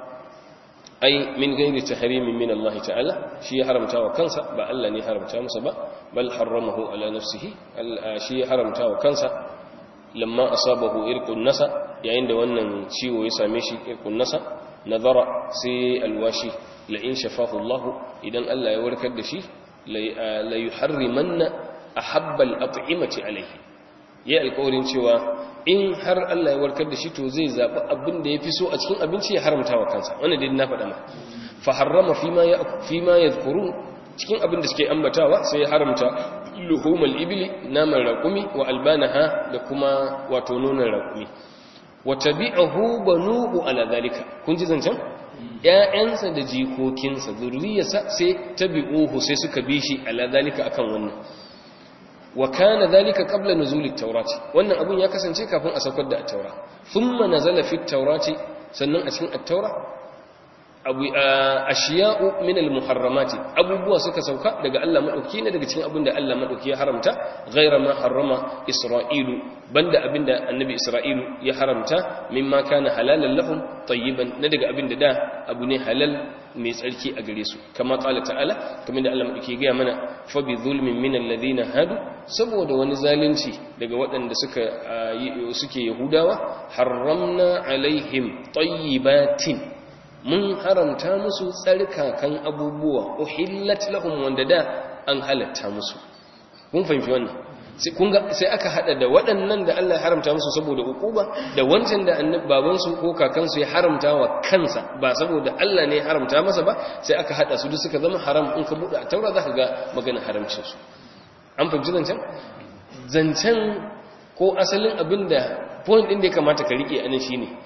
ai min gairi tahrimin min Allah ta'ala shi ya haramta wa kansa ba Allah ne haramta masa ba bal harramahu ala nafsihi shi ya haramta wa kansa lamma asabahu irqun nasa yayin da wannan ciwo ya same shi irqun nasa nazara sai alwashi la in shafahu Allah idan Allah ya warkar da shi la yuharrimanna ahabba al-at'imati alayhi ya alƙawarin cewa in har Allah ya warkar da shi to zai zaɓi abin da ya fi so a cikin abinci ya haramta wa kansa wannan dai na faɗa ma fa harrama fi ma ya cikin abin da suke ambatawa sai ya haramta luhumul ibli naman raƙumi wa albanaha da kuma wato nonon raƙumi wa tabi'ahu banuhu ala zalika kun ji zancen ƴaƴansa da jikokinsa zurriyarsa sai tabi'uhu sai suka bi shi ala zalika akan wannan wa kana dhalika qabla nuzul at-taurati wannan abun ya kasance kafin a saukar da at-taura thumma nazala fi at-taurati sannan a cikin at-taura abu ashiya'u min al-muharramati abubuwa suka sauka daga Allah madauki ne daga cikin abin da Allah madauki ya haramta ghayra ma harrama isra'ilu banda abinda annabi isra'ilu ya haramta mimma kana halalan lahum tayyiban na daga abinda da abu ne halal mai tsarki a gare su kama kala ta'ala kamar da Allah madauki ga mana fa bi zulmin min alladhina hadu saboda wani zalunci daga waɗanda suka suke yahudawa harramna alaihim tayyibatin mun haramta musu tsarkakan abubuwa uhillat lahum wanda da an halatta musu kun fahimci wannan sai kun ga sai aka hada da waɗannan da Allah ya haramta musu saboda ukuba da wancan da annabi baban su ko kakan su ya haramta wa kansa ba saboda Allah ne ya haramta masa ba sai aka hada su duk suka zama haram in ka bude a taura zaka ga magana haramcin su an fahimci zancen zancen ko asalin abinda point din da ya kamata ka rike anan shine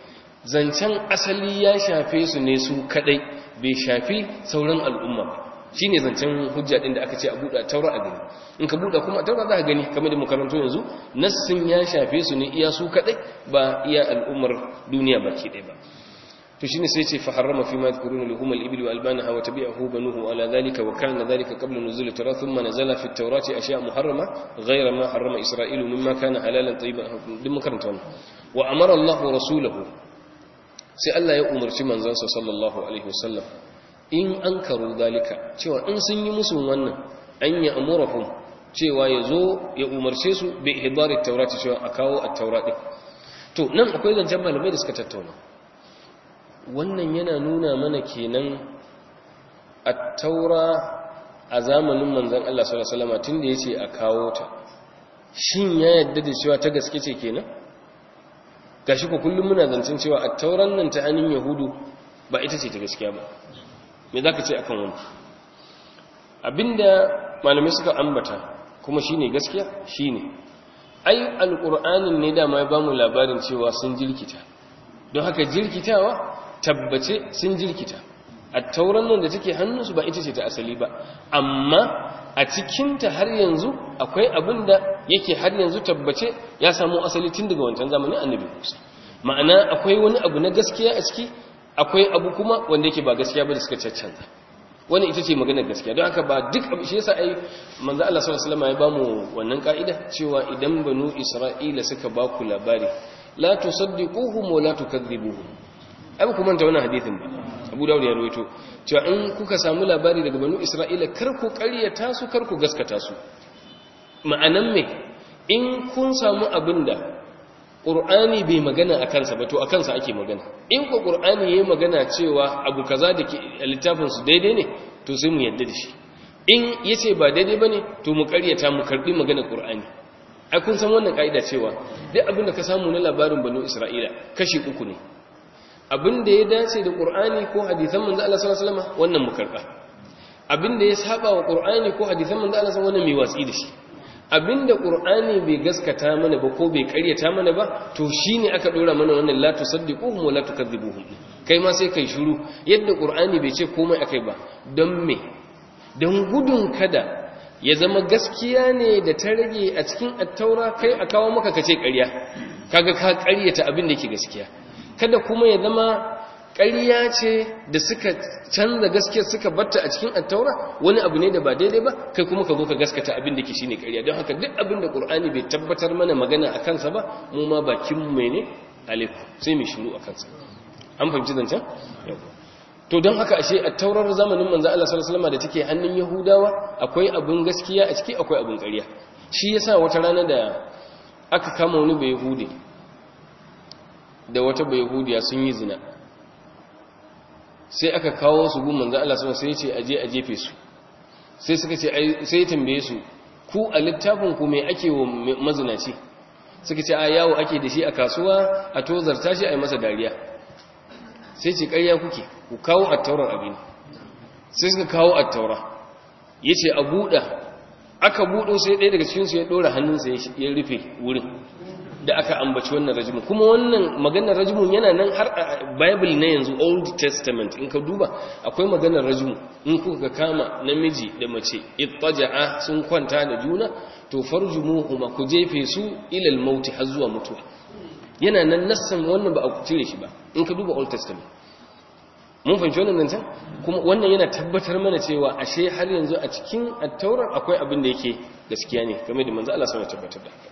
zancen asali ya shafe su ne su kadai bai shafi sauran al'umma ba shi ne zancen hujja ɗin da aka ce a buɗa taura a gani in ka buɗa kuma taura za ka gani kamar da makarantu yanzu nassin ya shafe su ne iya su kaɗai ba iya al'ummar duniya baki ɗaya ba to shine sai ce fa harrama fi ma yadhkuruna lahum al-ibil wa albanaha wa tabi'ahu banuhu ala dhalika wa kana dhalika qabla nuzul at-tawrat thumma nazala fi at-tawrati ashya' muharrama ghayra ma harrama isra'ilu mimma kana halalan tayyiban din makaranta wannan wa amara Allah rasulahu sai Allah ya umarci manzansa sallallahu alaihi wasallam in an karu dalika cewa in sun yi musu wannan an ya amurahum cewa ya zo ya umarce su bi ihbari taurati cewa a kawo at-taura din to nan akwai zancen malamai da suka tattauna wannan yana nuna mana kenan at-taura a zamanin manzon Allah sallallahu alaihi wasallam tunda yace a kawo ta shin ya yadda da cewa ta gaske ce kenan gashi ko kullum muna zancen cewa at-tauran nan ta hannun yahudu ba ita ce ta gaskiya ba me za ka ce akan wani abinda malamai suka ambata kuma shine gaskiya shine ai alƙur'anin ne dama ya bamu labarin cewa sun jirkita don haka jirkitawa tabbace sun jirkita a tauran nan da take hannunsu ba ita ce ta asali ba amma a cikinta har yanzu akwai abin da yake har yanzu tabbace ya samu asali tun daga wancan zamanin annabi musa ma'ana akwai wani abu na gaskiya a ciki akwai abu kuma wanda yake ba gaskiya ba da suka caccanta wani ita ce maganar gaskiya don haka ba duk abu shi yasa ai manzo Allah sallallahu alaihi wasallam ya bamu wannan ka'ida cewa idan banu Isra'ila suka ba ku labari la tusaddiquhum wa la tukadhibuhum ai ku manta wannan hadisin ba Abu Dawud ya rawaito cewa in kuka samu labari daga banu Isra'ila kar ku ƙaryata su kar ku gaskata su ma'anan me in kun samu abinda ƙur'ani bai magana a kansa ba to a kansa ake magana in ko ƙur'ani ya yi magana cewa abu kaza da ke littafinsu daidai ne to sai mu yadda da shi in ya ce ba daidai ba ne to mu karyata mu karɓi magana ƙur'ani ai kun san wannan ƙa'ida cewa duk abin da ka samu na labarin banu isra'ila kashi uku ne abin da ya dace da ƙur'ani ko hadisan manzo Allah sallallahu alaihi wasallam wannan mu karɓa abin da ya saba wa ƙur'ani ko hadisan manzo Allah sallallahu alaihi wasallam wannan mai watsi da shi abinda qur'ani bai gaskata mana ba ko bai karyata mana ba to shine aka dora mana wannan la tusaddiquhum wa la tukadzibuhum kai ma sai kai shiru yadda qur'ani bai ce komai akai ba don me don gudun kada ya zama gaskiya ne da ta rage a cikin attaura kai a kawo maka kace ƙarya kaga ka ƙaryata abin da yake gaskiya kada kuma ya zama ƙarya ce da suka canza gaskiya suka batta a cikin attaura wani abu ne da ba daidai ba kai kuma ka zo ka gaskata abin da ke shine ƙarya don haka duk abin da ƙur'ani bai tabbatar mana magana a kansa ba mu ma bakin mu ne alaiku sai mu shiru a kansa an fahimci zancen to don haka ashe attaurar zamanin manzo Allah sallallahu alaihi wasallam da take hannun yahudawa akwai abin gaskiya a ciki akwai abin ƙarya shi yasa wata rana da aka kama wani bai yahudi da wata bai yahudiya sun yi zina sai aka kawo su gun manzan Allah sama sai ce aje a jefe su sai suka ce sai ya tambaye su ku a littafin ku mai ake wa mazinaci suka ce a yawo ake da shi a kasuwa a tozarta shi a yi masa dariya sai ce ƙarya kuke ku kawo attaurar abin sai suka kawo attaura ya ce a buɗa aka buɗo sai ɗaya daga cikinsu ya ɗora hannunsa ya rufe wurin da aka ambaci wannan rajimun kuma wannan maganar rajimun yana nan har a bible na yanzu old testament in ka duba akwai maganar rajimu in kuka kama namiji da mace ittaja'a sun kwanta da juna to farjumuhuma ku jefe su ilal mauti har zuwa mutuwa yana nan nassan wannan ba a cire shi ba in ka duba old testament mun fahimci wannan nan can kuma wannan yana tabbatar mana cewa ashe har yanzu a cikin attaurar akwai abin da yake gaskiya ne game da manzo Allah sallallahu alaihi tabbatar da haka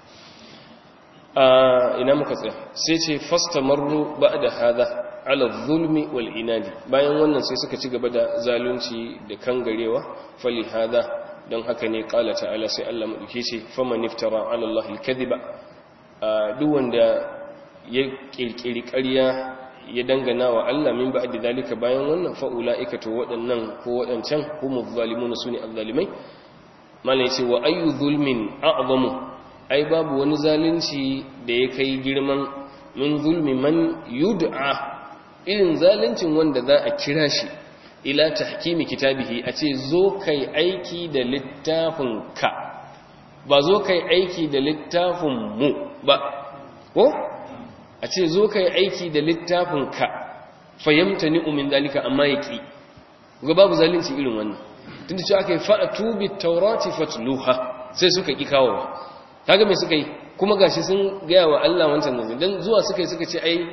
ina muka tsaya sai ce fastamarru ba'da hada ala zulmi wal inadi bayan wannan sai suka ci gaba da zalunci da kangarewa fali hada don haka ne kala ta'ala sai Allah madauke ce faman iftara ala Allah al-kadhiba duk wanda ya kirkiri ƙarya ya dangana wa Allah min ba'di dalika bayan wannan fa ulaika to waɗannan ko waɗancan humu zalimuna sune azzalimai malai ce wa ayu zulmin a'zamu ai babu wani zalunci da ya kai girman min zulmi man yud'a irin zaluncin wanda za a kira shi ila tahkimi kitabihi a ce zo kai aiki da littafin ka ba zo kai aiki da littafin mu ba ko a ce zo kai aiki da littafin ka fayyamta ni umin dalika amma yaki ga babu zalunci irin wannan tunda cewa aka yi fa'atu bit taurati fatluha sai suka ki kawo kaga me suka yi kuma gashi sun gaya wa Allah wancan nan dan zuwa suka yi suka ce ai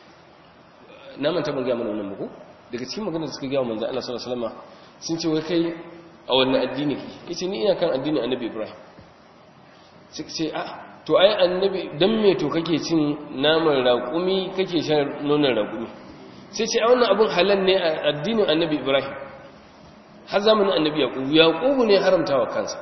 na manta ban gaya mana wannan muku daga cikin maganar da suka gaya wa manzo Allah sallallahu alaihi wasallam sun ce wai kai a wannan addini ki yace ni ina kan addinin Annabi Ibrahim suka ce a to ai annabi dan me to kake cin naman raƙumi kake shan nonon raƙumi sai ce a wannan abun halal ne a addinin Annabi Ibrahim har zamanin Annabi Yaqub Yaqub ne haramtawa kansa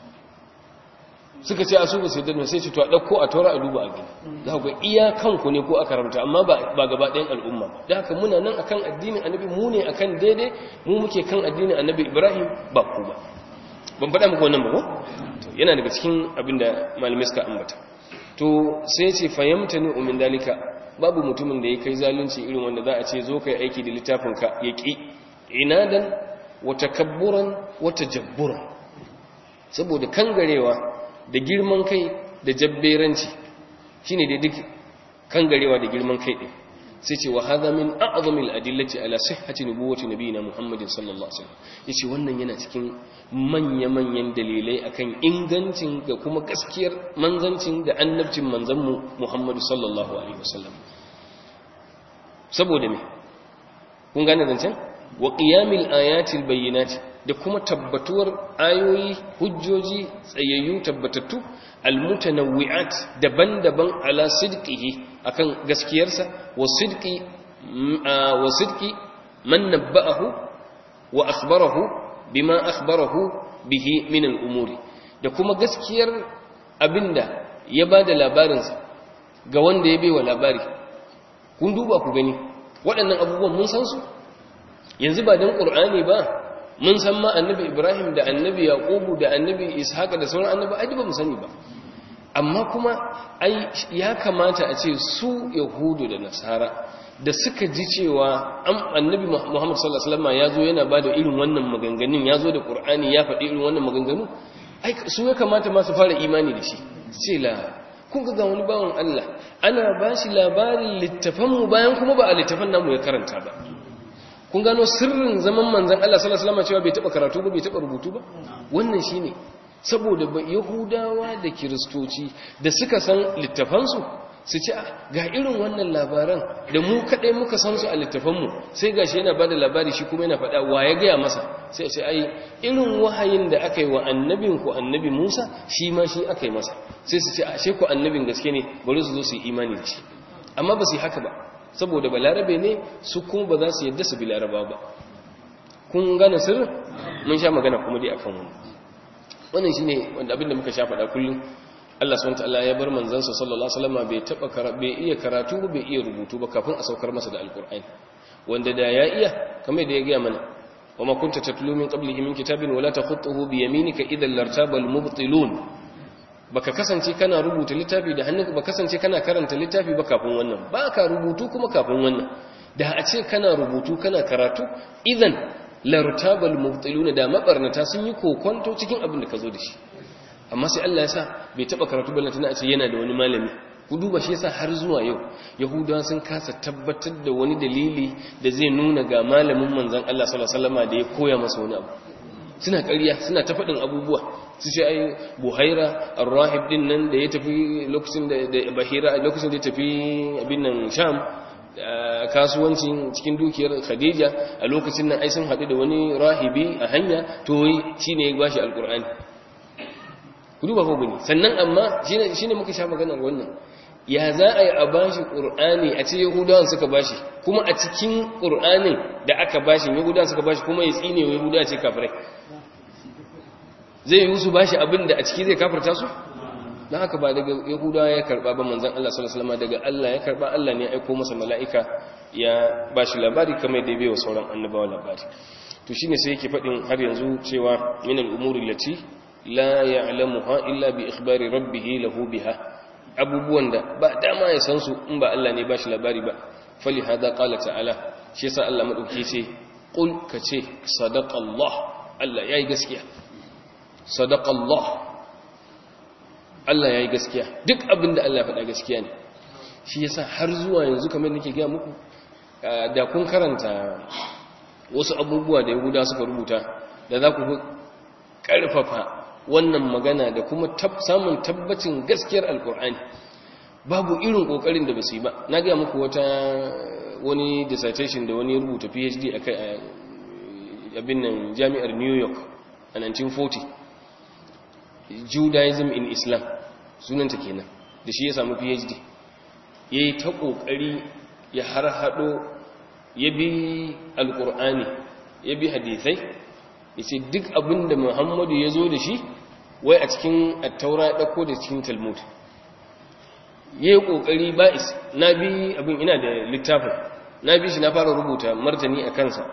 suka ce a su ba su yadda sai ce to a ɗauko a tora a duba a gani za ku iya kanku ne ko aka ramta amma ba gaba ɗayan al'umma da haka muna nan akan addinin annabi mu ne akan daidai mu muke kan addinin annabi ibrahim ba ku ba ban faɗa muku wannan ba ko yana daga cikin abin da malamai suka ambata to sai ce fahimta ni umin dalika babu mutumin da ya kai zalunci irin wanda za a ce zo kai aiki da littafinka ya ƙi inadan wa takabburan wa tajabburan saboda kangarewa da girman kai da jabberanci shine da duk kangarewa da girman kai din sai ce wa hadha min a'zamil adillati ala sihhati nubuwwati nabiyina muhammadin sallallahu alaihi wasallam yace wannan yana cikin manya-manyan dalilai akan ingancin da kuma gaskiyar manzancin da annabcin manzanmu muhammadu sallallahu alaihi wasallam saboda me kun gane zancen wa qiyamil ayatil bayyinati da kuma tabbatuwar ayoyi hujjoji tsayayyu tabbatattu almutanawwi'at daban-daban ala sidqihi akan gaskiyarsa wa sidqi wa sidqi man nabba'ahu wa akhbarahu bima akhbarahu bihi min al-umuri da kuma gaskiyar abinda ya bada labarinsa ga wanda ya baiwa labari kun duba ku gani waɗannan abubuwan mun san su yanzu ba dan qur'ani ba mun san ma annabi ibrahim da annabi yaqubu da annabi ishaqa da sauran annabi ai ba mu sani ba amma kuma ai ya kamata a ce su yahudu da nasara da suka ji cewa annabi muhammad sallallahu alaihi wasallam ya zo yana bada irin wannan maganganun ya zo da qur'ani ya faɗi irin wannan maganganu ai su ya kamata ma su fara imani da shi ce la kun ga wani bawan Allah ana ba shi labarin littafanmu bayan kuma ba a littafan namu ya karanta ba kun gano sirrin zaman manzan Allah sallallahu alaihi wasallam cewa bai taba karatu ba bai taba rubutu ba wannan shine saboda yahudawa da kiristoci da suka san littafansu su ce ga irin wannan labaran da mu kadai muka san su a littafanmu sai gashi yana bada labari shi kuma yana faɗa wa ya gaya masa sai ce ai irin wahayin da aka yi wa annabin ku annabi Musa shi ma shi aka yi masa sai su ce ashe ku annabin gaske ne bari su zo su yi imani da shi amma ba su yi haka ba saboda balarabe ne su kuma ba za su yadda su bi laraba ba kun gane sirrin mun sha magana kuma dai akan wani wannan shine wanda abinda muka sha faɗa kullum Allah subhanahu wataala ya bar manzansa sallallahu alaihi wasallam bai taba bai iya karatu ba bai iya rubutu ba kafin a saukar masa da alqur'ani wanda da ya iya kamar da ya ga mana wama kunta tatlu min qablihi min kitabin wala takhutuhu bi yaminika idhan lartaba almubtilun baka kasance kana rubuta littafi da hannunka ba kasance kana karanta littafi ba kafin wannan ba ka rubutu kuma kafin wannan da a ce kana rubutu kana karatu idan lartabal mubtiluna da mabarnata sun yi kokonto cikin abin da ka zo da shi amma sai Allah ya sa bai taba karatu ballanta na ce yana da wani malami ku duba shi yasa har zuwa yau yahudawa sun kasa tabbatar da wani dalili da zai nuna ga malamin manzon Allah sallallahu alaihi wasallam da ya koya masa wani abu suna ƙarya suna ta faɗin abubuwa su ce ai buhaira arrahib din nan da ya tafi lokacin da bahira lokacin da ya tafi abin nan sham kasuwancin cikin dukiyar khadija a lokacin nan ai sun haɗu da wani rahibi a hanya to shine ya bashi alqur'ani ku duba ko gani sannan amma shine shine muka sha maganar wannan ya za a yi a bashi qur'ani a ce yahudawan suka bashi kuma a cikin qur'anin da aka bashi yahudawan suka bashi kuma ya tsine wa yahudawa ce kafirai zai yi su bashi abin da a ciki zai kafirta su don haka ba daga yahudawa ya karba ba manzan Allah sallallahu alaihi daga Allah ya karba Allah ne ya aiko masa mala'ika ya bashi labari kamar da ya bai wa sauran annabawa labari to shine sai yake faɗin har yanzu cewa min al-umuri lati la ya'lamuha illa bi ikhbari rabbih lahu biha abubuwan da ba dama ya san su in ba Allah ne bashi labari ba fali hada qala ta'ala shi yasa Allah madauki ce qul kace sadaqa Allah Allah yayi gaskiya sadaqa Allah Allah ya yi gaskiya duk abin da Allah faɗa gaskiya ne shi yasa har zuwa yanzu kamar nake gaya muku da kun karanta wasu abubuwa da yahuda suka rubuta da za ku karfafa wannan magana da kuma samun tabbacin gaskiyar alkur'ani babu irin kokarin da ba su yi ba na gaya muku wata wani dissertation da wani rubuta phd a kai abin nan jami'ar new york a 1940 judaism in islam sunanta kenan da shi ya samu phd ya yi ta kokari ya har hado ya bi alkur'ani ya bi hadithai ya ce duk abin da muhammadu ya zo da shi wai a cikin attaura ya ɗauko da cikin talmud ya yi ƙoƙari ba'is na bi abin ina da littafin na bi shi na fara rubuta martani a kansa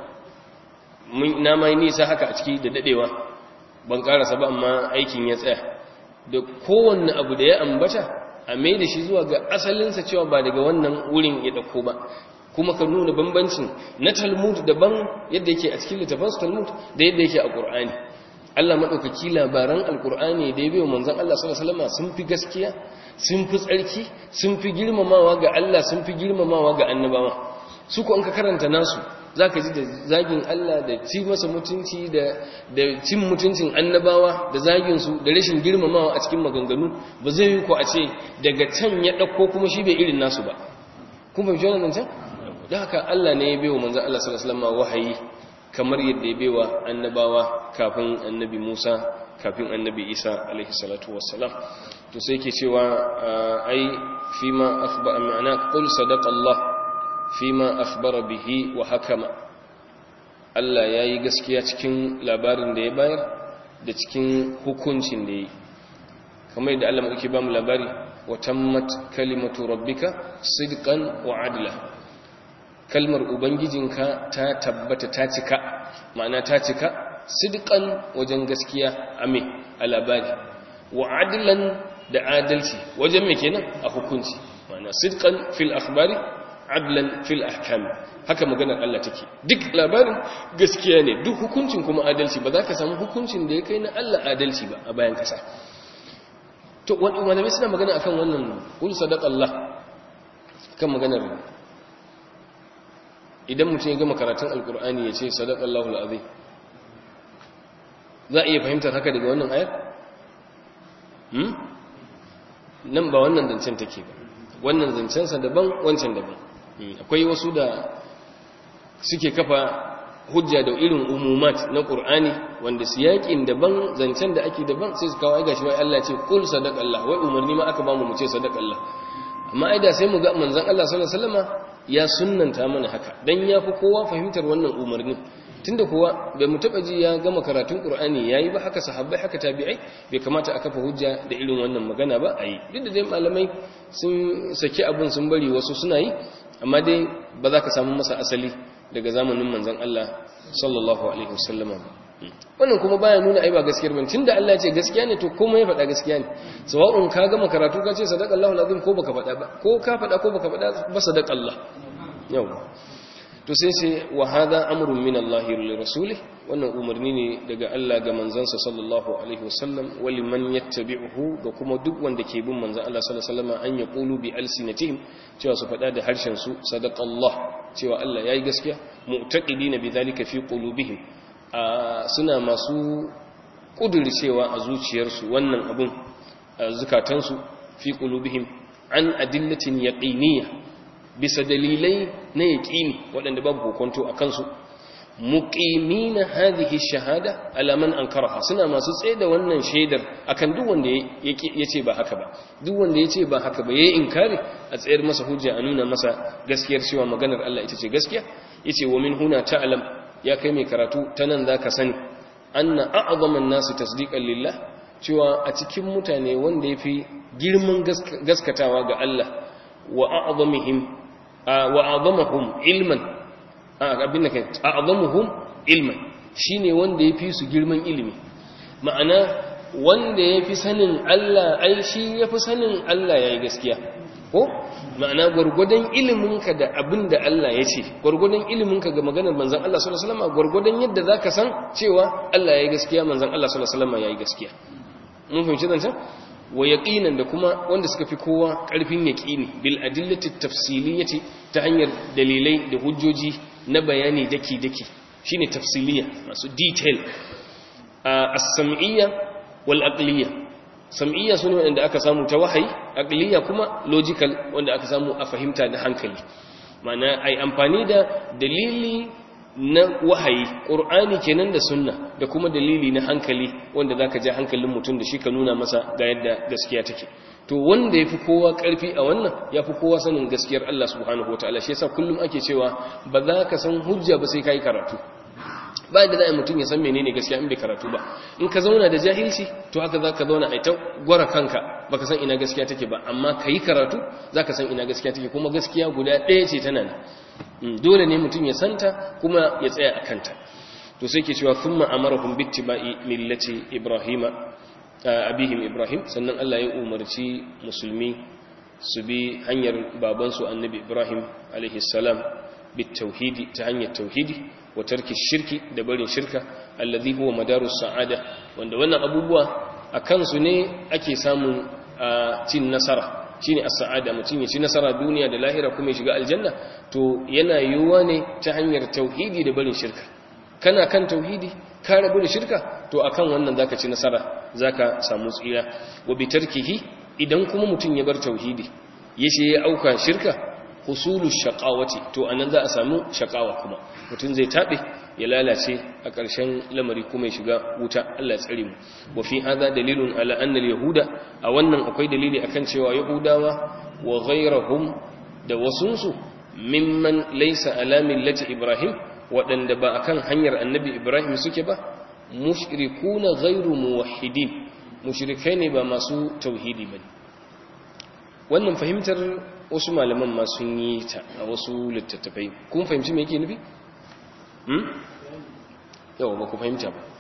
na mai nisa haka a ciki da daɗewa ban ƙarasa ba amma aikin ya tsaya da kowanne abu da ya ambata a mai da shi zuwa ga asalinsa cewa ba daga wannan wurin ya ɗauko ba kuma ka nuna bambancin na talmud daban yadda yake a cikin littafansu talmud da yadda yake a ƙur'ani Allah maɗaukaki labaran alƙur'ani da ya bai wa manzan Allah sallallahu sun fi gaskiya sun fi tsarki sun fi girmamawa ga Allah sun fi girmamawa ga annabawa su ko an ka karanta nasu za ka ji da zagin Allah da ci masa mutunci da cin mutuncin annabawa da zaginsu da rashin girmamawa a cikin maganganu ba zai yi ko a ce daga can ya ɗauko kuma shi bai irin nasu ba kuma fi wannan can da haka Allah ne ya bai wa manzan Allah sallallahu alaihi wahayi kamar yadda ya bai wa annabawa kafin annabi Musa kafin annabi Isa alaihi salatu wassalam to sai ke cewa ai fima akhba ma'ana qul sadaqa Allah fima akhbara bihi wa hakama Allah yayi gaskiya cikin labarin da ya bayar da cikin hukuncin da yi kamar yadda Allah muke ba mu labari wa tammat kalimatu rabbika sidqan wa adla kalmar ubangijinka ta tabbata ta cika ma'ana ta cika sidqan wajen gaskiya ame a labari wa adlan da adalci wajen me kenan a hukunci ma'ana sidqan fil akhbari adlan fil ahkam haka maganar Allah take duk labarin gaskiya ne duk hukuncin kuma adalci ba za ka samu hukuncin da ya kai na Allah adalci ba a bayan kasa to wani malamai suna magana akan wannan kul sadaqallah kan maganar idan mutum ya gama karatun alkur'ani ya ce sadaqallahu alazim za a iya fahimtar haka daga wannan ayar hmm nan ba wannan zancen take ba wannan zancensa daban wancan daban akwai wasu da suke kafa hujja da irin umumat na qur'ani wanda siyakin daban zancen da ake daban sai su kawo ai gashi wai Allah ce qul sadaqallah wai umarni ma aka ba mu mu ce sadaqallah amma ai da sai mu ga manzon Allah sallallahu alaihi wasallama ya sunnanta mana haka dan yafi kowa fahimtar wannan umarnin tunda kuwa bai mu taba ji ya gama karatun qur'ani yayi ba haka sahabbai haka tabi'ai bai kamata a kafa hujja da irin wannan magana ba ayi duk da dai malamai sun saki abun sun bari wasu suna yi amma dai ba za ka samu masa asali daga zamanin manzon Allah sallallahu alaihi wasallama wannan kuma baya nuna ai ba gaskiyar bane tunda Allah ya ce gaskiya ne to komai ya faɗa gaskiya ne sawa'un ka gama karatu ka ce sadaqallahu alazim ko baka faɗa ba ko ka faɗa ko baka faɗa ba sadaqallah yawa to sai sai wa hadha amrun min Allah li rasulih wannan umarni ne daga Allah ga manzansa sallallahu alaihi wasallam wa liman yattabi'uhu ga kuma duk wanda ke bin manzon Allah sallallahu alaihi wasallam an yaqulu bi alsinatihim cewa su faɗa da harshen su sadaqallah cewa Allah yayi gaskiya mu'taqidina bidhalika fi qulubihim suna masu cewa a zuciyarsu wannan abun zukatansu fi qulubihim an adillatin yaqiniyya bisa dalilai na yaqini waɗanda babu hukunto a kansu muqimina hadhihi shahada ala man ankaraha suna masu tsaye da wannan shaidar akan duk wanda yace ba haka ba duk wanda yace ba haka ba yayi inkari a tsayar masa hujja a nuna masa gaskiyar cewa maganar Allah ita ce gaskiya yace wa min huna ta'lam ya kai mai karatu ta nan za ka sani anna a'zaman nasu tasdiqan lillah cewa a cikin mutane wanda ya fi girman gaskatawa ga Allah wa a'zamihim wa a'zamahum ilman abin da kai a'zamuhum ilman shine wanda ya fi su girman ilimi ma'ana wanda ya fi sanin Allah ai shi ya fi sanin Allah yayi gaskiya ko ma'ana gwargwadon iliminka da abin da Allah ya ce gwargwadon iliminka ga maganar manzan Allah sallallahu alaihi wasallam gwargwadon yadda zaka san cewa Allah yayi gaskiya manzan Allah sallallahu alaihi wasallam yayi gaskiya mun fahimci zancen wa yaqinan da kuma wanda suka fi kowa karfin yaqini bil adillati tafsiliyati ta hanyar dalilai da hujjoji na bayani daki daki shine tafsiliya masu detail as-sam'iyya wal aqliyya sam'iyya sune wanda aka samu ta wahayi aqliyya kuma logical wanda aka samu a fahimta da hankali ma'ana ai amfani da dalili na wahayi ƙur'ani kenan da sunna da kuma dalili na hankali wanda zaka ja hankalin mutum da shi ka nuna masa ga yadda gaskiya take to wanda yafi kowa ƙarfi a wannan yafi kowa sanin gaskiyar Allah subhanahu wataala shi yasa kullum ake cewa ba za ka san hujja ba sai kai karatu ba da zai mutum ya san menene gaskiya in bai karatu ba in ka zauna da jahilci to haka zaka zauna a ta gwara kanka baka san ina gaskiya take ba amma kai karatu zaka san ina gaskiya take kuma gaskiya guda ɗaya ce tana nan dole ne mutum ya santa kuma ya tsaya a kanta to sai ke cewa thumma amarahum bittiba'i millati ibrahima abihim ibrahim sannan Allah ya umarci musulmi su bi hanyar babansu annabi ibrahim alaihi salam bitauhidi ta hanyar tauhidi wa tarki shirki da barin shirka alladhi huwa madarus sa'ada wanda wannan abubuwa a kansu ne ake samun cin nasara shine as-sa'ada mutum ya ci nasara duniya da lahira kuma ya shiga aljanna to yana yiwuwa ne ta hanyar tauhidi da barin shirka kana kan tauhidi ka rabu da shirka to akan wannan zaka ci nasara zaka samu tsira wa bi tarkihi idan kuma mutum ya bar tauhidi yace ya auka shirka husulu shaqawati to anan za a samu shaqawa kuma mutum zai tabe ya lalace a ƙarshen lamari kuma ya shiga wuta Allah ya tsare mu wa fi hadha dalilun ala anna al-yahuda a wannan akwai dalili akan cewa yahudawa wa ghayrahum da wasunsu mimman laysa ala millati ibrahim waɗanda ba akan hanyar annabi ibrahim suke ba mushrikuna ghayru muwahhidin mushrikai ne ba masu tauhidi bane wannan fahimtar wasu malaman ma sun yi ta a wasu littattafai kun fahimci me yake nufi yau ba ku fahimta ba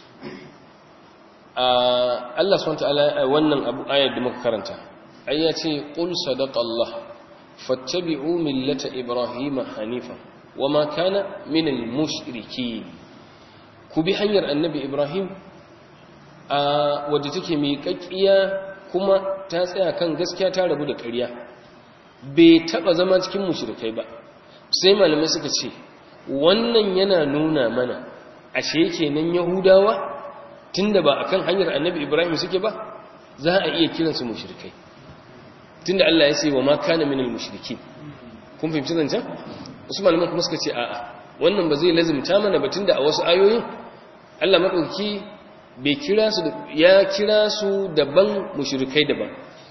Allah SWT wannan abu ayar da muka karanta ai ya ce qul sadaqa Allah fattabi'u millata ibrahima hanifa wama kana minal mushrikeen ku bi hanyar annabi ibrahim a wadda take mai kakkiya kuma ta tsaya kan gaskiya ta rabu da ƙarya bai taba zama cikin mushrikai ba sai malamai suka ce wannan yana nuna mana ashe kenan yahudawa tunda ba akan hanyar annabi ibrahim suke ba za a iya kiransu mushrikai tunda Allah ya ce wa ma kana minal mushrikin kun fahimci zancen wasu malaman kuma suka ce a'a wannan ba zai lazimta mana ba tunda a wasu ayoyin Allah madauki bai kira su ya kira su daban mushrikai daban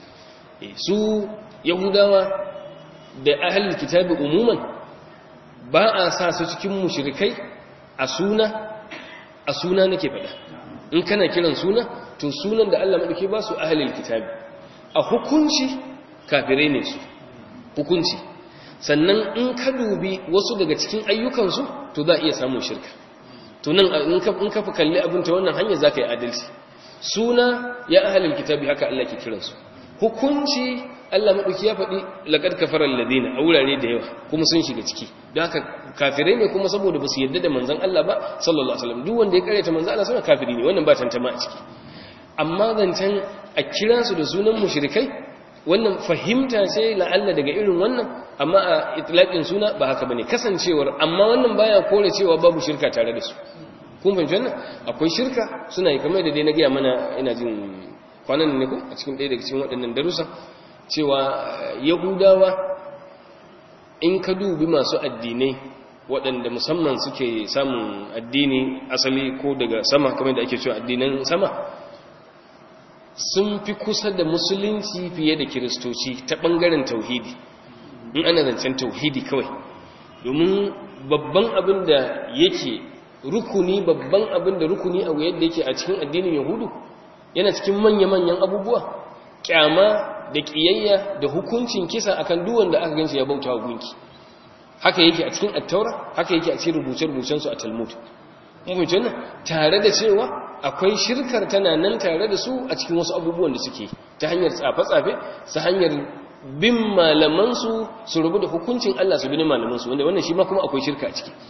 su yahudawa da ahlul kitabi umuman ba a sa su cikin mushrikai a suna a suna nake faɗa in kana kiran suna to sunan da Allah madauke ba su ahlul kitabi a hukunci kafirai ne su hukunci sannan in ka dubi wasu daga cikin ayyukansu to za a iya samun shirka to nan in ka in ka fi kalli abin ta wannan hanya zaka yi adalci suna ya ahlul kitabi haka Allah ke kiransu hukunci Allah maɗauki ya faɗi laƙar kafarar ladina a wurare da yawa kuma sun shiga ciki don haka kafirai ne kuma saboda ba su yadda da manzan Allah ba sallallahu alaihi wasallam duk wanda ya karyata manzan Allah suna kafiri ne wannan ba tantama a ciki amma zancen a kira su da sunan mushrikai wannan fahimta ce la'alla daga irin wannan amma a itlaqin suna ba haka bane kasancewar amma wannan baya kore cewa babu shirka tare da su kun fahimci wannan akwai shirka suna yi kamar da dai na gaya mana ina jin kwanan ne ko a cikin ɗaya daga cikin waɗannan darussan cewa yahudawa in ka dubi masu addinai waɗanda musamman suke samun addini asali ko daga sama kamar da ake cewa addinan sama sun fi kusa da musulunci fiye da kiristoci ta ɓangaren tauhidi in ana zancen tauhidi kawai domin babban abin da yake rukuni babban abin da rukuni a yadda yake a cikin addinin yahudu yana cikin manya-manyan abubuwa kyama da ƙiyayya da hukuncin kisa akan duwan da aka ganshi ya bauta wa gunki haka yake a cikin attaura haka yake a cikin rubuce-rubucen su a talmud mun nan tare da cewa akwai shirkar tana nan tare da su a cikin wasu abubuwan da suke ta hanyar tsafe-tsafe su hanyar bin malaman su su rubu da hukuncin Allah su bi malaman su wanda wannan shi ma kuma akwai shirka a ciki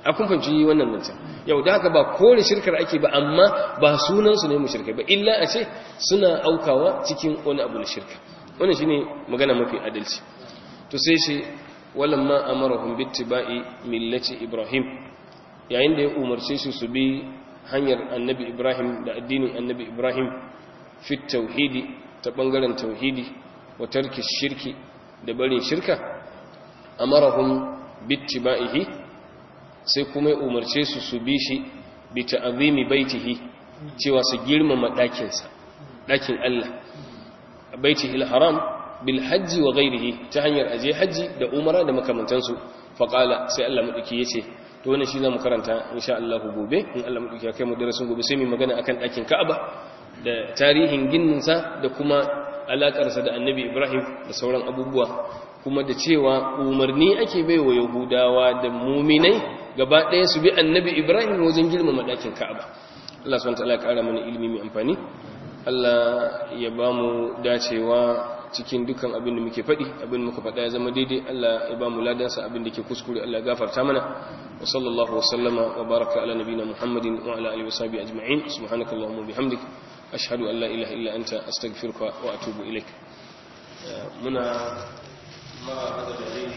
a kun fahimci wannan zancen yau da haka ba kore shirkar ake ba amma ba sunansu ne mushrikai ba illa a ce suna aukawa cikin wani abu na shirka wannan shine magana mafi adalci to sai shi walamma amarahum bittiba'i millati ibrahim yayin da ya umarce su su bi hanyar annabi ibrahim da addinin annabi ibrahim fi tauhidi ta bangaren tauhidi wa tarki shirki da barin shirka amarahum bittiba'ihi sai kuma ya umarce su su bi shi bi ta'azimi baitihi cewa su girmama ɗakinsa ɗakin Allah baitihi haram bil hajji wa ghairihi ta hanyar aje hajji da umara da makamantansu faqala sai Allah madauki yace to wannan shi zamu karanta insha Allah gobe in Allah madauki ya kai mu darasin gobe sai mu magana akan ɗakin Ka'aba da tarihin ginninsa da kuma alakarsa da Annabi Ibrahim da sauran abubuwa kuma da cewa umarni ake baiwa Yahudawa da muminai gaba ɗaya su bi Annabi Ibrahim wajen girmama ɗakin Ka'aba Allah subhanahu wa ta'ala ya ƙara mana ilimi mai amfani Allah ya ba mu dacewa cikin dukan abin da muke faɗi abin muka faɗa ya zama daidai Allah ya ba mu ladansa abin da ke kuskure Allah ya gafarta mana wa sallallahu wa sallama wa baraka ala nabina Muhammadin wa ala alihi wa sahbihi ajma'in subhanakallahumma bihamdik ashhadu an la ilaha illa anta astaghfiruka wa atubu ilaik muna ma